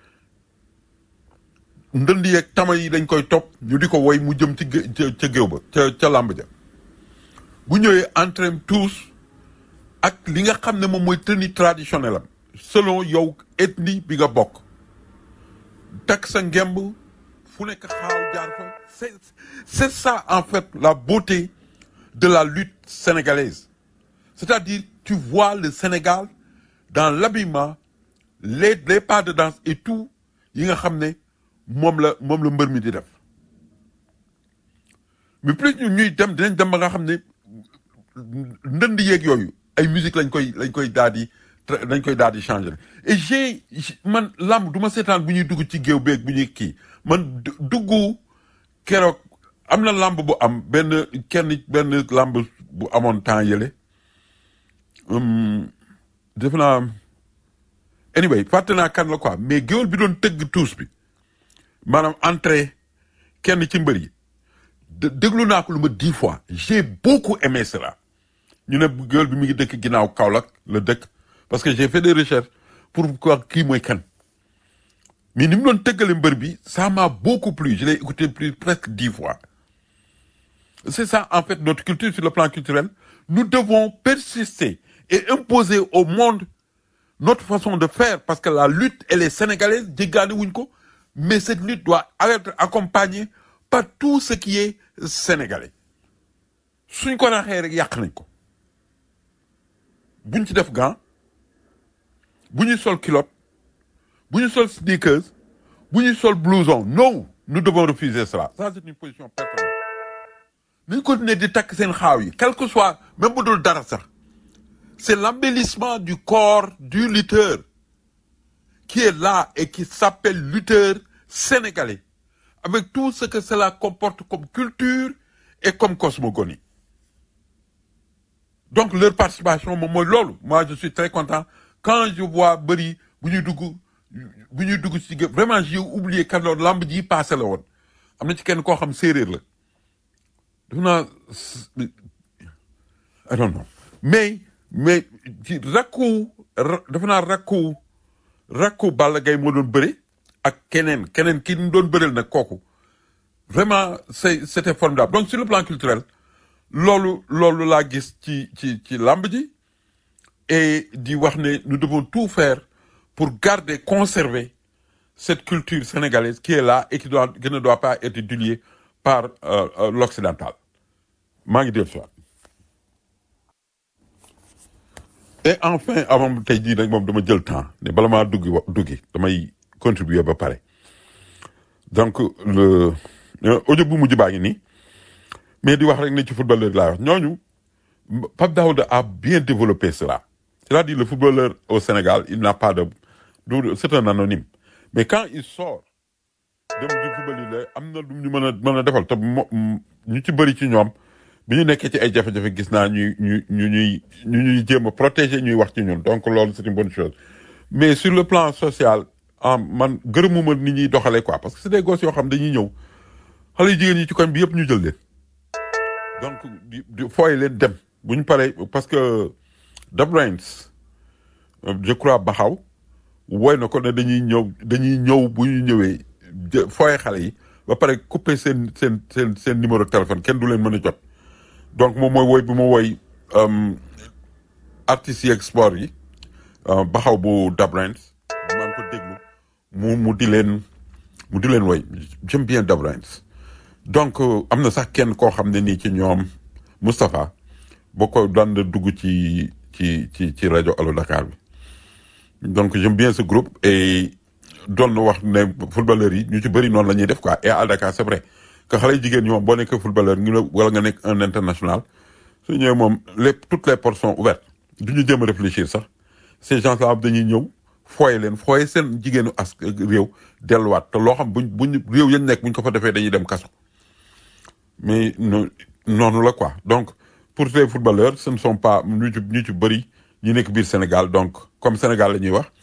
ndënd yeeg tama yi dañ koy topp ñu di ko woy mu jëm ci gé- ca ca géew ba ca ca làmb ja bu ñëwee entraîne tous ak li nga xam ne moom mooy tenue traditionnelle am selon yow ethnie bi nga bokk takk sa ngemb fu nekk xaaw jaar fa c'est c'est ça en fait la beauté de la lutte sénégalaise c'est-à-dire tu vois le Sénégal dans l'habillement les les pas de danse et tout yi nga xam ne moom la moom la mbër mi di def mais plus ñu ñuy dem dinañ dem ba nga xam ne ndënd yeeg yooyu ay musique lañ koy lañ koy daal di tra- lañ koy daal di changer et j'ai j'- man lamb du ma seetaan bu ñuy dugg ci géew beeg bu ñuy kii man du- dugg keroog am na lamb bu am benn kenn benn lamb bu amoon temps yële hum, defe naa anyway fàtte naa kan la quoi mais géwél bi doon tëgg tuus bi maanaam entrée kenn ci mbër yi de- déglu naa ko lu ma dix fois j'ai beaucoup aimé cela ñu ne géwél bi mi ngi dëkk ginnaaw Kaolack la dëkk parce que j'ai fait des recherches pour quoi kii mooy kan mais ni mu doon tëggale mbër bi ça m'a beaucoup plu je l'ai écouté plus presque dix fois c'est ça en fait notre culture sur le plan culturel nous devons persister et imposer au monde notre façon de faire parce que la lutte elle est sénégalaise jéggaani wuñ ko mais cette lutte doit être accompagnée par tout ce qui est sénégalais suñ ko raxee rek yàq nañ ko buñ ci def gant bu ñuy sol culotte bu ñu sol sneakers bu ñuy sol blouson non nous devons refuser cela ça c'est une position personnelle nañ continuer di takk seen xaaw yi quel que soit même bu dul dara sax c'est l'embellissement du corps du lutteur qui est là et qui s'appelle lutteur sénégalais avec tout ce que cela comporte comme culture et comme cosmogonie donc leur participation moom mooy loolu moi je suis très content quand je vois bëri bu ñuy dugg bu ñuy dugg ci gé- vraiment j'ai oublié kan loolu lamb ji passé la woon am na ci kenn koo xam séeréer la def naa I don't know mais mais ci rakku ra- defe naa rakku rakku Balla Gaye moo doon bëri ak keneen keneen ki ñu doon bëreel nag kooku vraiment c'est c'était formidable donc sur le plan culturel loolu loolu laa gis ci ci ci làmb ji et di wax ne nous devons tout faire pour garder conserver cette culture sénégalaise qui est là et qui doit qui ne doit pas être diluée par euh, euh, l'occidental maa ngi def soit et enfin avant tey jii nag moom dama jël temps ne bala maa duggi wa duggi damay contribuer ba pare donc le euh, audio bu mujj baa ngi nii mais di wax rek ne ci footballeur laa wax ñooñu Pape Daouda a bien développé cela c'est-à-dire le footballeur au Sénégal il n'a pas de du c'est un anonyme mais quand il sort dem di football yi la am na lu ñu mën a mën a defal te mo ñu ci bëri ci ñoom bi ñu nekkee ci ay jafe-jafe gis naa ñuy ñu ñu ñuy ñu ñuy jéem a protéger ñuy wax ci ñun donc loolu c'est une bonne chose mais sur le plan social ah man gërëmuma nit ñuy doxalee quoi parce que c'est des gosses yoo xam dañuy ñëw xale yu jigéen ñi ci koñ bi yëpp ñu jël leen donc di di fooy leen dem bu ñu paree parce que The Brains euh, je crois Baxaw woy na ko ne dañuy ñëw dañuy ñëw bu ñu ñëwee jë- fooye xale yi ba pare couper seen seen seen seen numéro de téléphone kenn du leen mën a jot donc moom mooy woy bi mu woy euh, artistes yi ak sport yi euh, Baxaw bu The Brains maa ngi ko déglu mu mu di leen mu di leen woy j'aime bien The Brains donc euh, am na sax kenn koo xam ne nii ci ñoom Moustapha boo ko daan na dugg ci ci ci ci rajo Allo Dakar bi donc j'aime bien ce groupe et doon na wax ne footballeurs yi ñu ci bëri noonu la ñuy def quoi et à Dakar c'est vrai que xale yu jigéen ñi moom boo nekkee footballeur ngi la wala nga nekk un international su ñëwee moom les toutes les portes sont ouvertes du ñu jéem a réfléchir sax ces gens là dañuy ñëw fooye leen fooye seen jigéenu as réew delluwaat te loo xam buñ buñ réew yañ nekk buñ ko fa defee dañuy dem kaso mais no- noonu la quoi donc pour les footballeurs ce ne sont pas ñu ci ñu ci bëri ñi nekk biir Sénégal donc comme Sénégal la ñuy wax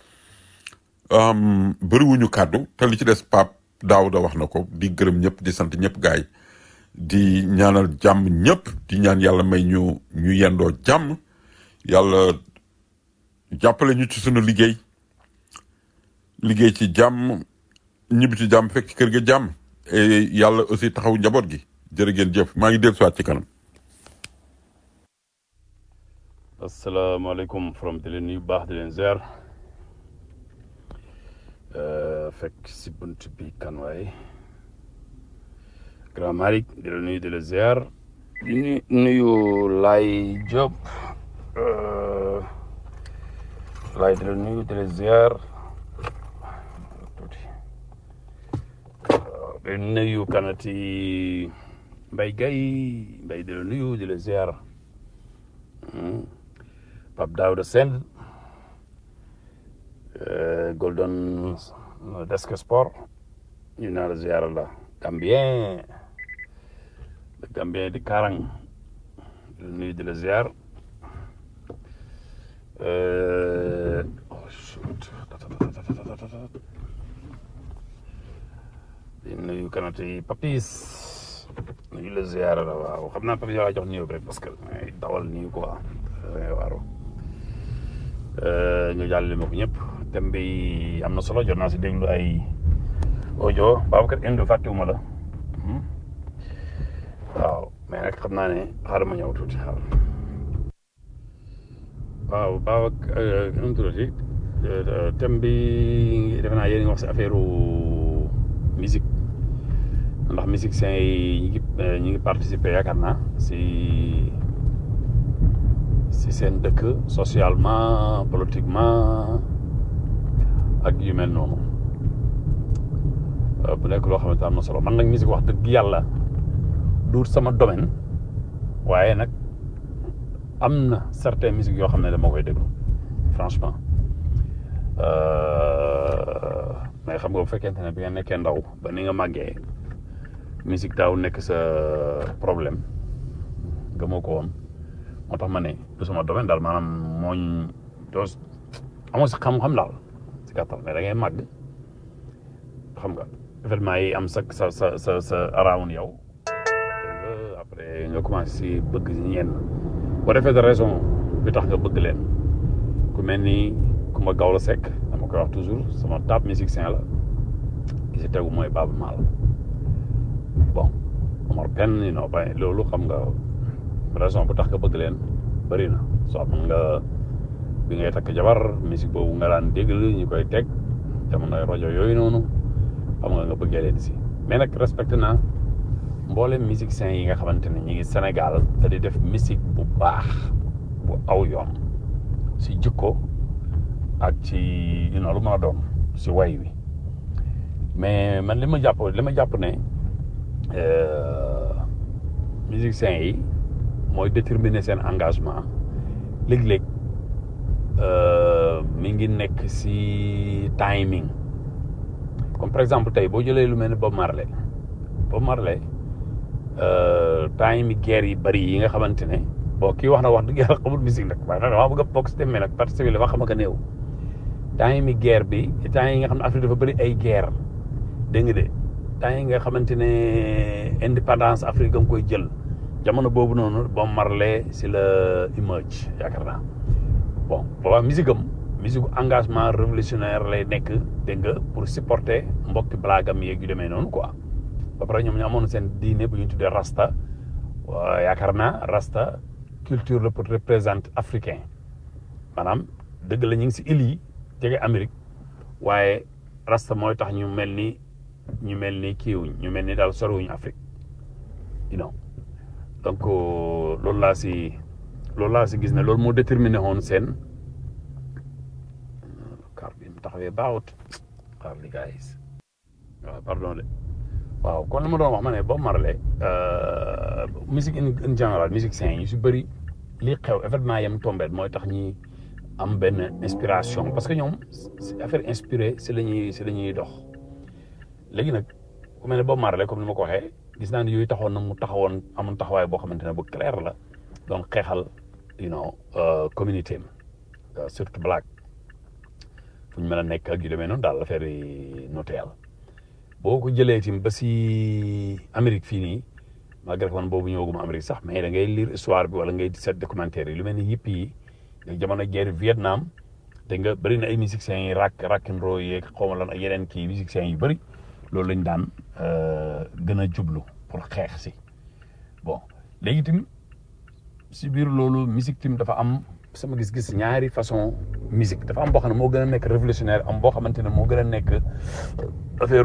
um, bëriwuñu kàddu te li ci des Pape Daouda wax na ko di gërëm ñëpp di sant ñëpp gaay di ñaanal jàmm ñëpp di ñaan yàlla may ñu ñu yendoo jàmm yàlla jàppale ñu ci sunu liggéey liggéey ci jàmm ñibbi ci jàmm fekk ci kër ga jàmm et yàlla aussi taxaw njaboot gi jërë ngeen jëf maa ngi dellu siwaat ci kanam asalaamaaleykum from di leen nuyu bu baax di leen ziar Euh, fekk si bunt bi kan waay grand Malick di la nuyu di la ziar di nu- nuyu Laay Diop euh, Laay di la nuyu di la ziar tuuti waaw di nuyu kanati Mbay Gay Mbay di la nuyu di la ziar Hmm. Pape Daouda Sène euh, Golden Desk Sport ñu naa la ziar la Gambien le Gambien di Karang di la nuyu di la ziar Euh, oh shoot di nuyu kanati Papis nuyu la ziar la waaw xam naa Papis yaa jox nuyu rek parce que ay dawal nuyu quoi dangay waaru ñu jàllale ma ko ñëpp thème bi am na solo jot naa si déglu ay audio Babacar Inde fàttewuma la Hmm. waaw mais nag xam naa ne xaaral ma ñëw tuuti xaaral waaw Babacar nu mu tuddati thème bi defe naa yéen a ngi wax si affaire musique ndax musiciens yi ñi ngi ñi ngi participer yaakaar naa si si seen dëkk socialement politiquement ak yu mel noonu Euh, bu nekk loo xamante am na solo man nag musique wax dëgg yàlla duut sama domaine waaye nag am na certaines musiques yoo xam ne dama koy déglu franchement Euh, mais xam nga bu fekkente ne bi nga nekkee ndaw ba ni nga màggee musique daaw nekk sa problème gëmoo ko woon moo tax ma ne du sama domaine daal maanaam mooñ doo amoo si xam-xam daal si gàttal mais da ngay màgg xam nga événement yi am sa sa sa sa sa around yow dégg nga après nga commencé si bëgg ñenn boo defee de raison bi tax nga bëgg leen ku mel ni Kumba Gawlo Seck dama koy wax toujours sama top musicien la ki si tegu mooy Baaba Maal bon Omar Pène you know ba loolu xam nga raison bu tax nga bëgg leen bëri na soo mën nga bi ngay takk jabar musique boobu nga daan déglu ñu koy teg jamonoy rajo yooyu noonu xam nga nga bëggee leen si mais nag respecté naa mboolem musiciens yi nga xamante ne ñi ngi Sénégal te di def musique bu baax bu aw yoon si jikko ak ci you know lu mën a doon si way wi mais man li ma jàpp li ma jàpp ne euh, musiciens yi mooy déterminer seen engagement léeg-léeg euh, mi ngi nekk si timing comme par exemple tey boo jëlee lu mel ni Bob Marley Bob Marley euh, time guerre yi bëri yi nga xamante ne bon kii wax na wax dëgg yàlla xamul musique nag waaye nag dama bëgg a bokk si thème bi nag participer li ma xam nga néew temps yi guerre bi temps yi nga xam ne Afrique dafa bëri ay guerre dégg nga de temps yi nga xamante ne indépendance Afrique nga koy jël jamono boobu noonu Bob Marley si la emerge yaakaar naa bon boobaa musique am musique engagement révolutionnaire lay nekk dégg nga pour supporter mbokki blaagam yeeg yu demee noonu quoi ba pare ñoom ñu amoon seen diine bu ñu tuddee rasta waa yaakaar naa rasta culture la pour représenter africain maanaam dëgg la ñu ngi si île yi jege Amérique waaye rasta mooy tax ñu mel ni ñu mel ni kiiwuñ ñu mel ni daal soriwuñ Afrique you know donc loolu laa si loolu laa si gis ne loolu moo déterminé woon seen car bi mu taxawee baaxut xaar li guys waaw pardon de waaw kon li ma doon wax ma ne Bob Marley musique in in général musiciens yi su bëri li xew événement yam tombé mooy tax ñi am benn inspiration parce que ñoom si affaire inspiré si la ñuy si la ñuy dox léegi nag ku mel ne Bob Marley comme ni ma ko waxee gis naa ne yooyu taxoon na mu taxawoon amoon taxawaay boo xamante ne bu clair la donc xeexal you know communauté am surtout black fu ñu mën a nekk ak yu demee noonu daal affaire yi noteel boo ko jëlee tim ba si Amérique fii nii malgré que man boobu ñëwaguma Amérique sax mais da ngay lire histoire bi wala ngay seet documentaire yi lu mel ni yëpp yi jamono guerre Vietnam dégg nga bëri na ay musiciens yi rock rock and roll yeeg xaw ma lan ak yeneen kii musiciens yu bëri loolu lañ daan gën a jublu pour xeex si bon léegi tim si biir loolu musique tim dafa am sama gis-gis ñaari façon musique dafa am boo xam ne moo gën a nekk révolutionnaire am boo xamante ne moo gën a nekk affaire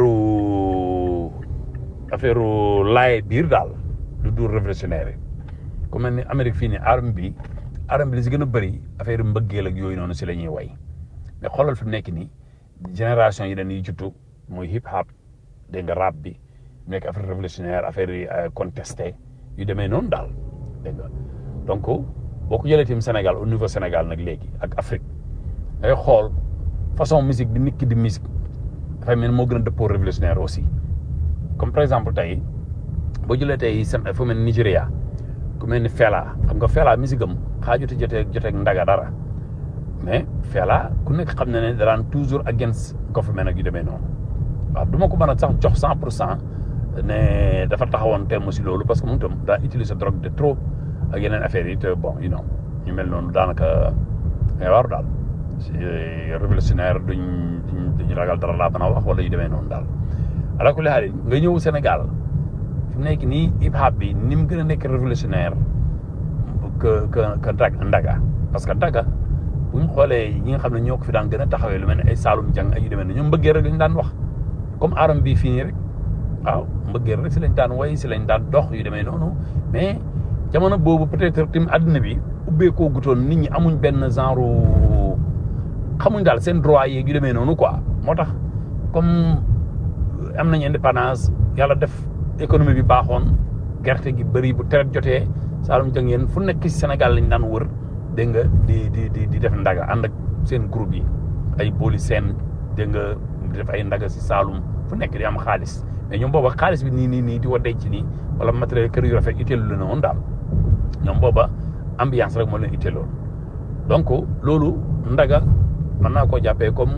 affaire laay biir daal du dur révolutionnaire yi ku mel ni Amérique fii nii arme bi arme bi li si gën a bëri affaire mbëggeel ak yooyu noonu si la ñuy way mais xoolal fi mu nekk nii génération yi dañuy juttu muy hip hop dégg nga rap bi mu nekk affaire révolutionnaire affaire yi contesté yu demee noonu daal dégg nga donc boo ko jëlee tim Sénégal au niveau Sénégal nag léegi ak Afrique ngay xool façon musique bi nit ki di musique dafay mel moo gën a dëppoo révolutionnaire aussi comme par exemple tey boo jëlee tey seen fu mel ni Nigéria ku mel ni Fela xam nga Fela musique am xaajuti jotee jotee ndaga dara mais Fela ku nekk xam na ne daraan toujours against government ak yu demee noonu waaw du ma ko mën a sax jox cent pour cent ne dafa taxawoon temm si loolu parce que moom itam daa utiliser drogue de trop ak yeneen affaires yi te bon you know ñu mel noonu daanaka ngay waaru daal révolutionnaire duñ duñ ragal dara laa mën a wax wala yu demee noonu daal ala kulli haal nga ñëw Sénégal fi mu nekk nii hip hop bi ni mu gën a nekk révolutionnaire que que que ndaga parce que ndaga bu ñu xoolee ñi nga xam ne ñoo ko fi daan gën a taxawee lu mel ne ay Saalum Jang ay yu demee noonu ñoom mbëggee rek lañ daan wax comme aram bi fii nii rek waaw mbëggee rek si lañ daan way si lañ daan dox yu demee noonu mais jamono boobu peut-être tim àddina bi ubbeekoo gutoon nit ñi amuñ benn genre xamuñ daal seen droit yeeg yu demee noonu quoi moo tax comme am nañ indépendance yàlla def économie bi baaxoon gerte gi bëri bu teret jotee Saalum jàng yéen fu nekk ci Sénégal lañ daan wër dégg nga di di di di def ndaga ànd ak seen groupe yi ay booli seen dégg nga di def ay ndaga si Saalum fu nekk di am xaalis mais ñoom booba xaalis bi nii nii nii di wa denc nii wala matériel kër yu rafet itteelu la woon daal ñoom booba ambiance rek moo leen itteeloon donc loolu ndaga mën naa koo jàppee comme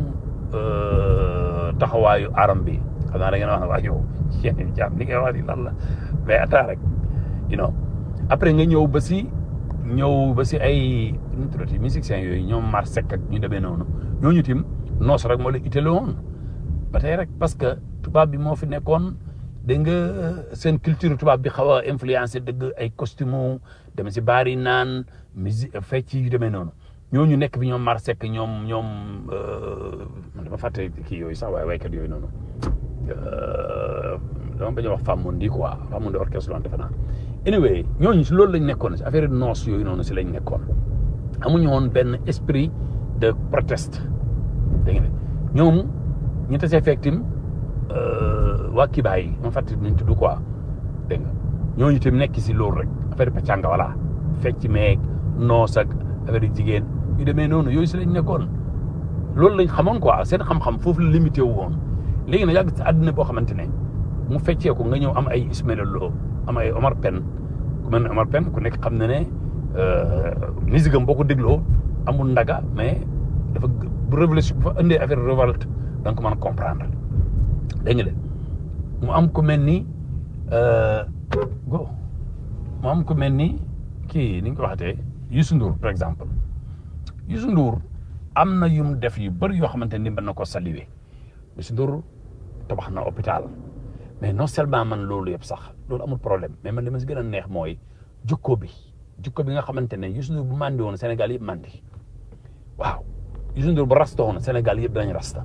taxawaayu aram bi xam naa da ngeen wax ne waa yow yéen jaam li ngay wax ni lan la mais attends rek you know après nga ñëw ba si ñëw ba si ay nu mu tuddati musiciens yooyu ñoom mar sek ak ñu demee noonu ñooñu tim noos rek moo leen itteel woon ba tey rek parce que tubaab bi moo fi nekkoon dégg nga seen culture tubaab bi xaw a influencé dëgg ay costume dem si baar yi naan musique fecc yu demee noonu ñooñu nekk bi ñoom mar sek ñoom ñoom man dama fàtte kii yooyu sax waaye waykat yooyu noonu dama bañ a wax Famondi quoi Famondi orchestre loon defe naa anyway ñooñu si loolu lañ nekkoon si affaire noos yooyu noonu si lañ nekkoon amuñu woon benn esprit de proteste dégg nga ñoom ñu tasee fekk tim waa Kibaay yi ma fàttali nañ tudd quoi dégg nga ñooñu tamit nekk si loolu rek affaire pàccanga voilà fecc meeg noos ak affaire yu jigéen yu demee noonu yooyu si lañ nekkoon loolu lañ xamoon quoi seen xam-xam foofu la limité wu woon léegi nag yàgg si àddina boo xamante ne mu feccee ko nga ñëw am ay Ismaël Lo am ay Omar Pène ku mel ne Omar Pène ku nekk xam na ne musique am boo ko dégloo amul ndaga mais dafa bu révolution bu fa indee affaire révolte da nga ko mën a comprendre dégg nga de mu am ku mel ni go mu am ku mel ni kii ni nga ko waxatee Youssou Ndour par exemple Youssou Ndour am na yu mu def yu bëri yoo xamante ni mën na ko saluer Youssou Ndour tabax na hôpital mais non seulement man loolu yëpp sax loolu amul problème mais man li ma si gën a neex mooy jukko bi jukko bi nga xamante ne Youssou Ndour bu mandi woon Sénégal yëpp mandi waaw Youssou Ndour bu rasta woon Sénégal yëpp danañ rasta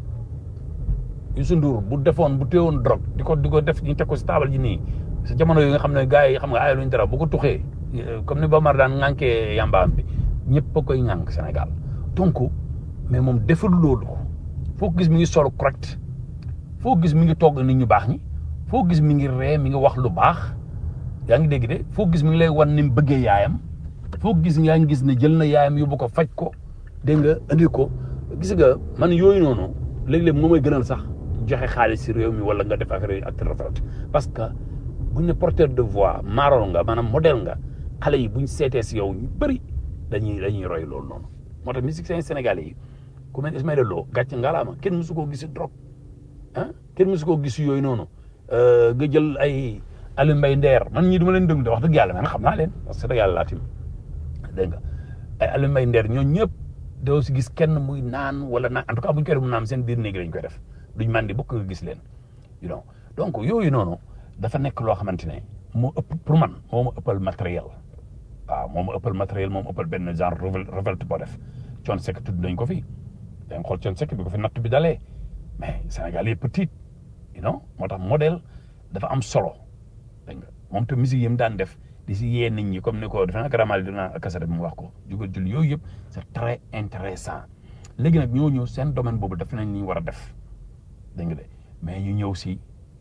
Youssou Ndour bu defoon bu téewoon drogue di ko di ko def ñu teg ko si taabal ji nii sa jamono yi nga xam ne gars yi xam nga aaya luñ dara bu ko tuxee comme ni Bamar daan ŋànkee yambaam bi ñëpp a koy ŋànk Sénégal donc mais moom deful loolu foo ko gis mi ngi solo correct foo gis mi ngi togg nit ñu baax ñi foo gis mi ngi ree mi ngi wax lu baax yaa ngi dégg de foo gis mi ngi lay wan ni mu bëggee yaayam foo gis yaa ngi gis ne jël na yaayam yóbbu ko faj ko dégg nga andi ko gis nga man yooyu noonu léeg-léeg moo may gënal sax joxe xaalis si réew mi wala nga def affaire yi ak retraite parce que buñ ne porteur de voix maaroon nga maanaam modèle nga xale yi buñ seetee si yow ñu bëri dañuy dañuy roy loolu noonu moo tax musiciens sénégalais yi ku mel Ismaël Lo gàcce ngalaama kenn mësu koo gis drogue ah kenn mësu koo gis yooyu noonu nga jël ay Aliou Mbaye Nder man ñii du ma leen déglu de wax dëgg yàlla man xam naa leen parce que dëgg yàlla laa tim dégg nga ay Aliou Mbaye Nder ñoo ñëpp doo si gis kenn muy naan wala naan en tout cas bu ñu koy def mu naan seen biir néeg lañ koy def duñ mandi bokk nga gis leen you know donc yooyu noonu dafa nekk loo xamante ne moo ëpp pour man moo ma ëppal matériel waaw moo ma ëppal matériel moo ma ëppal benn genre révolte boo def Thione Seck tudd nañ ko fi da nga xool Thione Seck bi ko fi natt bi dalee mais Sénégal yi petit you know moo tax modèle dafa am solo dégg nga moom te musique yi mu daan def di si yee nit ñi comme ni ko defe naa garamal dina kasara bi mu wax ko jugal julli yooyu yëpp c'est très intéressant léegi nag ñoo ñëw seen domaine boobu def nañ li ñu war a def dégg nga de mais ñu ñëw si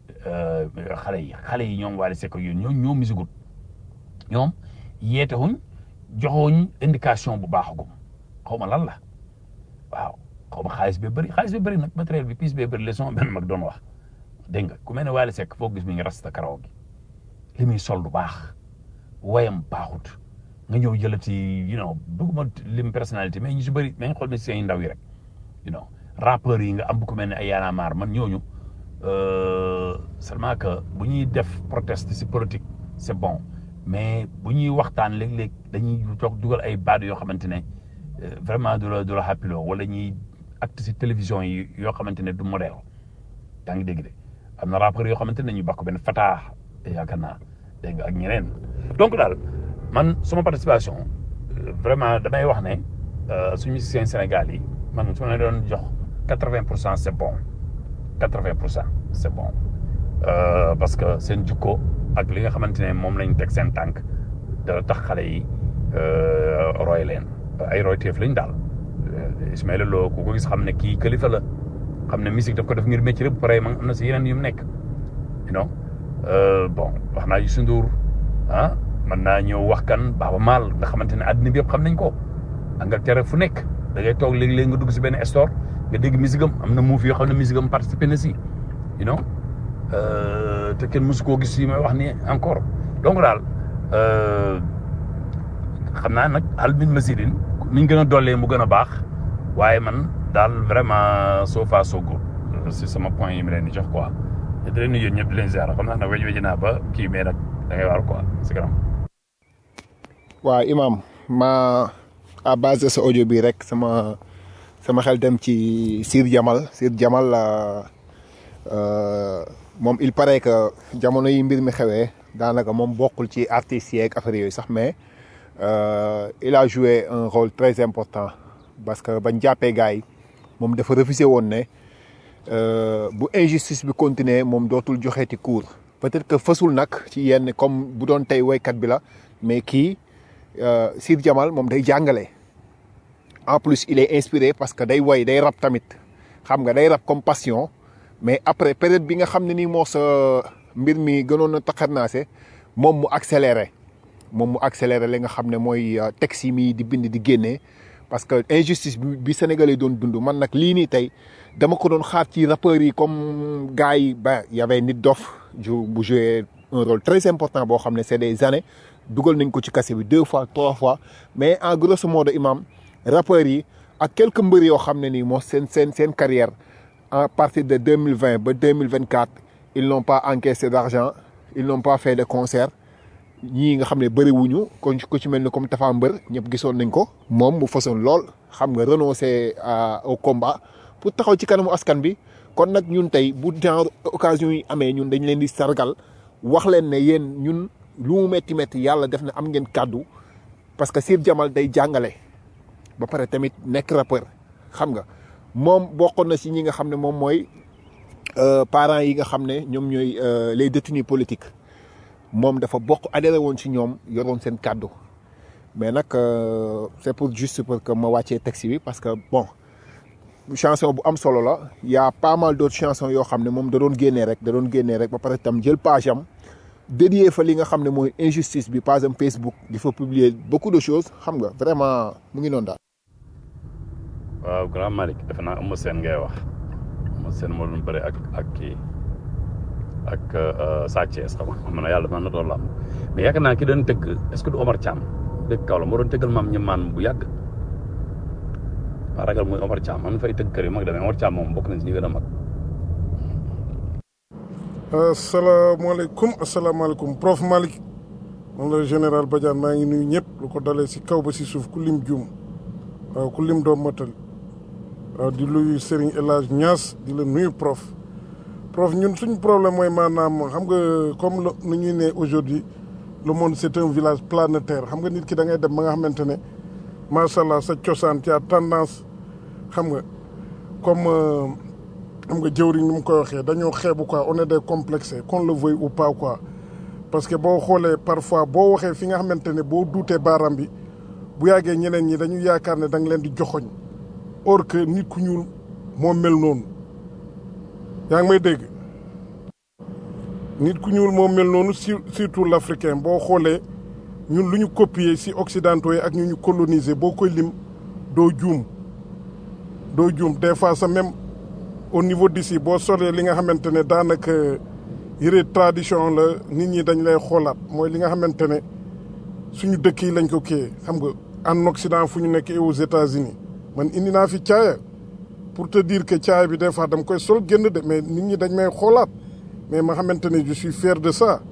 xale yi xale yi ñoom Wally Seck yooyu ñoom ñoo musigut ñoom yeete wuñ joxuñ indication bu baaxagum xaw ma lan la waaw xaw ma xaalis bi bëri xaalis bi bëri nag matériel bi pièce bi bëri la sama benn mag doon wax dégg nga ku mel ne Wally Seck foo gis mi ngi rasta karaw gi li muy sol du baax wayam baaxut nga ñëw jëlati you know bëgguma lim personnalité mais ñu si bëri nañ xool musiciens yi ndaw yi rek you know rappeurs yi nga am bu ku mel ne ay Y'en a marre man ñooñu seulement que bu ñuy def proteste si politique c'est bon mais bu ñuy waxtaan léeg-léeg dañuy jox dugal ay baat yoo xamante ne vraiment du la du la happiloo wala ñuy acte si télévision yi yoo xamante ne du modèle yaa ngi dégg de am na rappeurs yoo xamante ne ñu bakk benn fataa yaakaar naa dégg nga ak ñeneen donc daal man sama participation vraiment damay wax ne suñu musiciens Sénégal yi man su ma doon jox quatre-vingt pour cent c'est bon quatre-vingt pour cent c'est bon parce que seen jukko ak li nga xamante ne moom lañ teg seen tànk dana tax xale yi roy leen ay royteef lañ daal Ismaël Lo ku ko gis xam ne kii kilifa la xam ne musique daf ko def ngir métier bu pare man am na si yeneen yu mu nekk you know bon wax naa Youssou Ndour ah mën naa ñëw wax kan Baaba Maal nga xamante ne àddina bi yëpp xam nañ ko Angleterre fu nekk da ngay toog léegi-léegi nga dugg si benn store nga dégg musique am am na muuf yoo xam ne musique am participé na si you know te kenn mësu koo gis yi may wax ni encore donc daal xam naa nag al min masidin mi ñu gën a dollee mu gën a baax waaye man daal vraiment so far so good si sama point yi mi leen di jox quoi te di leen nuyu ñëpp di leen ziar xam naa nag wej weji naa ba kii mais nag da ngay waar quoi si kanam waaw imam ma à base de sa audio bi rek sama sama xel dem ci Sir Jamal Sir Jamal moom il paraît que jamono yi mbir mi xewee daanaka moom bokkul ci artistes yeeg affaire yooyu sax mais il a joué un rôle très important parce que bañ jàppee gars yi moom dafa refusé woon ne bu injustice bi continuer moom dootul joxeeti cours peut-être que fësul nag ci yenn comme bu doon tey woykat bi la mais kii Sir Jamal moom day jàngale en plus il est inspiré parce que day woy day rap tamit xam nga day rap comme passion mais après période bi nga xam ne nii moo sa mbir mi gënoon a taxarnaase moom mu accéléré moom mu accéléré li nga xam ne mooy euh, texte yi mi di bind di génnee parce que injustice bi bi Sénégalais doon dund man nag lii nii tey dama ko doon xaar ci rappeurs yi comme gars yi ba y avait Nit Dof ju bu joué un rôle très important boo xam ne c'est des années dugal nañ ko ci kase bi deux fois trois fois mais en grosso modo imam rappeurs yi ak quelques mbër yoo xam ne nii moo seen seen seen carrière à partir de deux mille vingt ba deux mille vingt quatre ils n'ont pas encaissé d'argent ils n'ont pas fait de concert ñii nga xam ne bëri wuñu kon ku ci mel ni comme Tafa Mbër ñëpp gisoon nañ ko moom mu façon lool xam nga renoncer à- au combat pour taxaw ci kanamu askan bi kon nag ñun tey bu genre occasion yi amee ñun dañ leen di sargal wax leen ne yéen ñun lu mu metti metti yàlla def na am ngeen kàddu parce que Sir Jamal day jàngale ba pare tamit nekk rappeur xam nga moom bokkoon na si ñi nga xam ne moom mooy euh, parents yi nga xam ne ñoom ñooy euh, les détenus politiques moom dafa bokk adhéré woon ci ñoom yoroon seen kàddu mais nag euh, c'est pour juste pour que ma wàccee texte bi parce que bon chanson bu am solo la y a pas mal d'autres chansons yoo xam ne moom da doon génnee rek da doon génnee rek ba pare tam jël page am dédié fa li nga xam ne mooy injustice bi page am Facebook di fa publier beaucoup de choses xam nga vraiment mu ngi noonu daal. waaw grand Malick defe naa Eumeu Sène ngay wax Eumeu Sène moo doon bëre ak ak kii ak euh, Sa Thiès xam nga xam na yàlla mën na doon lamb mais yaakaar naa ki doon tëgg est-ce que du Omar Thiam dëgg kaw la moo doon tëggal maam ñemaan bu yàgg waa ragal muy Omar Thiam man fay tëgg kër yu mag demee Omar Thiam moom bokk nañ si ñi gën a mag asalaamaaleykum asalaamaaleykum prof Malick man la général Badiane maa ngi nuyu ñëpp lu ko dalee si kaw ba si suuf ku lim juum waaw ku lim doom matal waaw di nuyu Serigne El Hadj Niass di la nuyu prof prof ñun suñu problème mooy maanaam xam nga comme lu nu ñuy ne aujourd'hui le monde c'est un village planétaire xam nga nit ki da ngay dem ba nga xamante ne macha allah sa cosaan ci a tendance xam nga comme euh, xam nga jëwriñ ni mu koy waxee dañoo xeebu quoi on est des complexés qu'on le veuille ou pas quoi parce que boo xoolee parfois boo waxee fi nga xamante ne boo duutee baaraam bi bu yàggee ñeneen ñi dañu yaakaar ne da nga leen di joxoñ or que nit ku ñuul moo mel noonu yaa ngi may dégg nit ku ñuul moo mel noonu sur- surtout l'africain boo xoolee ñun lu ñu copier ci occidentaux yi ak ñu ñu coloniser boo koy lim doo juum doo juum des fois sax même au niveau d'ici boo solee li nga xamante ne daanaka yëre tradition la nit ñi dañ lay xoolaat mooy li nga xamante ne suñu dëkk yi lañ ko kiyee xam nga en Occident fu ñu nekk et aux États-Unis man indi naa fi caaya pour te dire que caaya bi des fois dama koy sol génn de mais nit ñi dañ may xoolaat mais ma xamante ne je suis fier de ça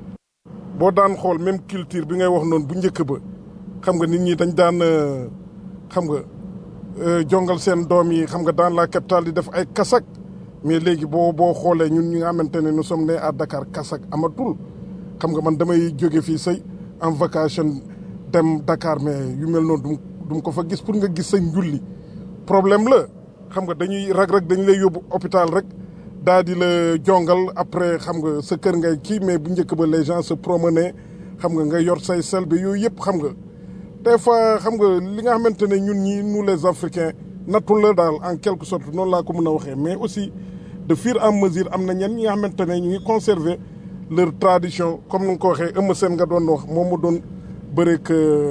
boo daan xool même culture bi ngay wax noonu bu njëkk ba xam nga nit ñi dañ daan euh, xam nga euh, jongal seen doom yi xam nga dans la capitale di def ay kasak mais léegi boo boo xoolee ñun ñi nga xamante ne nous sommes nés à Dakar kasak amatul xam nga man damay jóge fii say en vacation dem Dakar mais yu mel noonu du mu ko fa gis pour nga gis sa njulli problème la xam nga dañuy rag rag dañu lay yóbbu hôpital rek daal di la jongal après xam nga sa kër ngay kii mais bu njëkk ba les gens se promenaient xam nga nga yor say selbe yooyu yëpp xam nga des fois xam nga li nga xamante ne ñun ñi nous les africains nattul la daal en quelque sorte noonu laa ko mën a waxee mais aussi de fur et à mesure am na ñenn ñi nga xamante ne ñu ngi conserver leur tradition comme ni nga ko waxee Eumeu Sène nga doon wax moom mu doon bëreek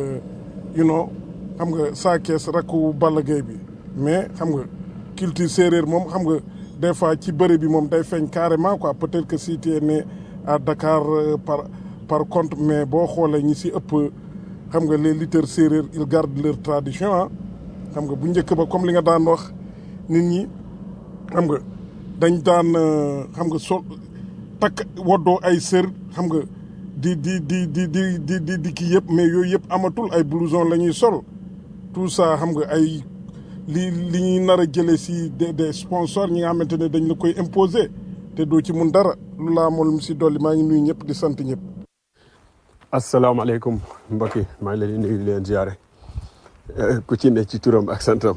you know xam nga saa kees rakku Balla Gaye bi mais xam nga culture séeréer moom xam nga des fois ci bëre bi moom day feeñ carrément quoi peut-être que si tu es né à Dakar euh, par par contre mais boo xoolee ñi si ëpp xam nga les lutteurs séeréer ils gardent leur tradition ah xam nga bu njëkk ba comme li nga daan wax nit ñi xam nga dañ daan euh, xam nga sol takk woddoo ay sër xam nga di di di di di di di di kii yëpp mais yooyu yëpp amatul ay blouson la ñuy sol tout ça xam nga ay li li ñuy nar a jëlee si des des sponsors ñi nga xamante ne dañ la koy imposer te doo ci mun dara lu laa moom si dolli maa ngi nuyu ñëpp di sant ñëpp. asalaamaaleykum mbokk yi maa ngi leen di nuyu di leen ziare ku ci ne ci turam ak santam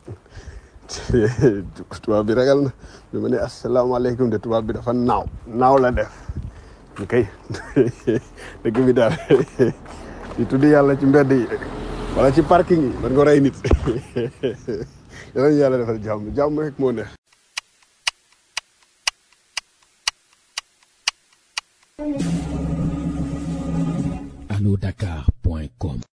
tubaab bi ragal na bi ma ne asalaamaaleykum de tubaab bi dafa naaw naaw la def ñu kay dëgg bi daal di tudd yàlla ci mbedd yi wala ci parking yi man nga rey nit yàlla ñu yàlla defal jàmm jàmm rek moo neex allodakar.com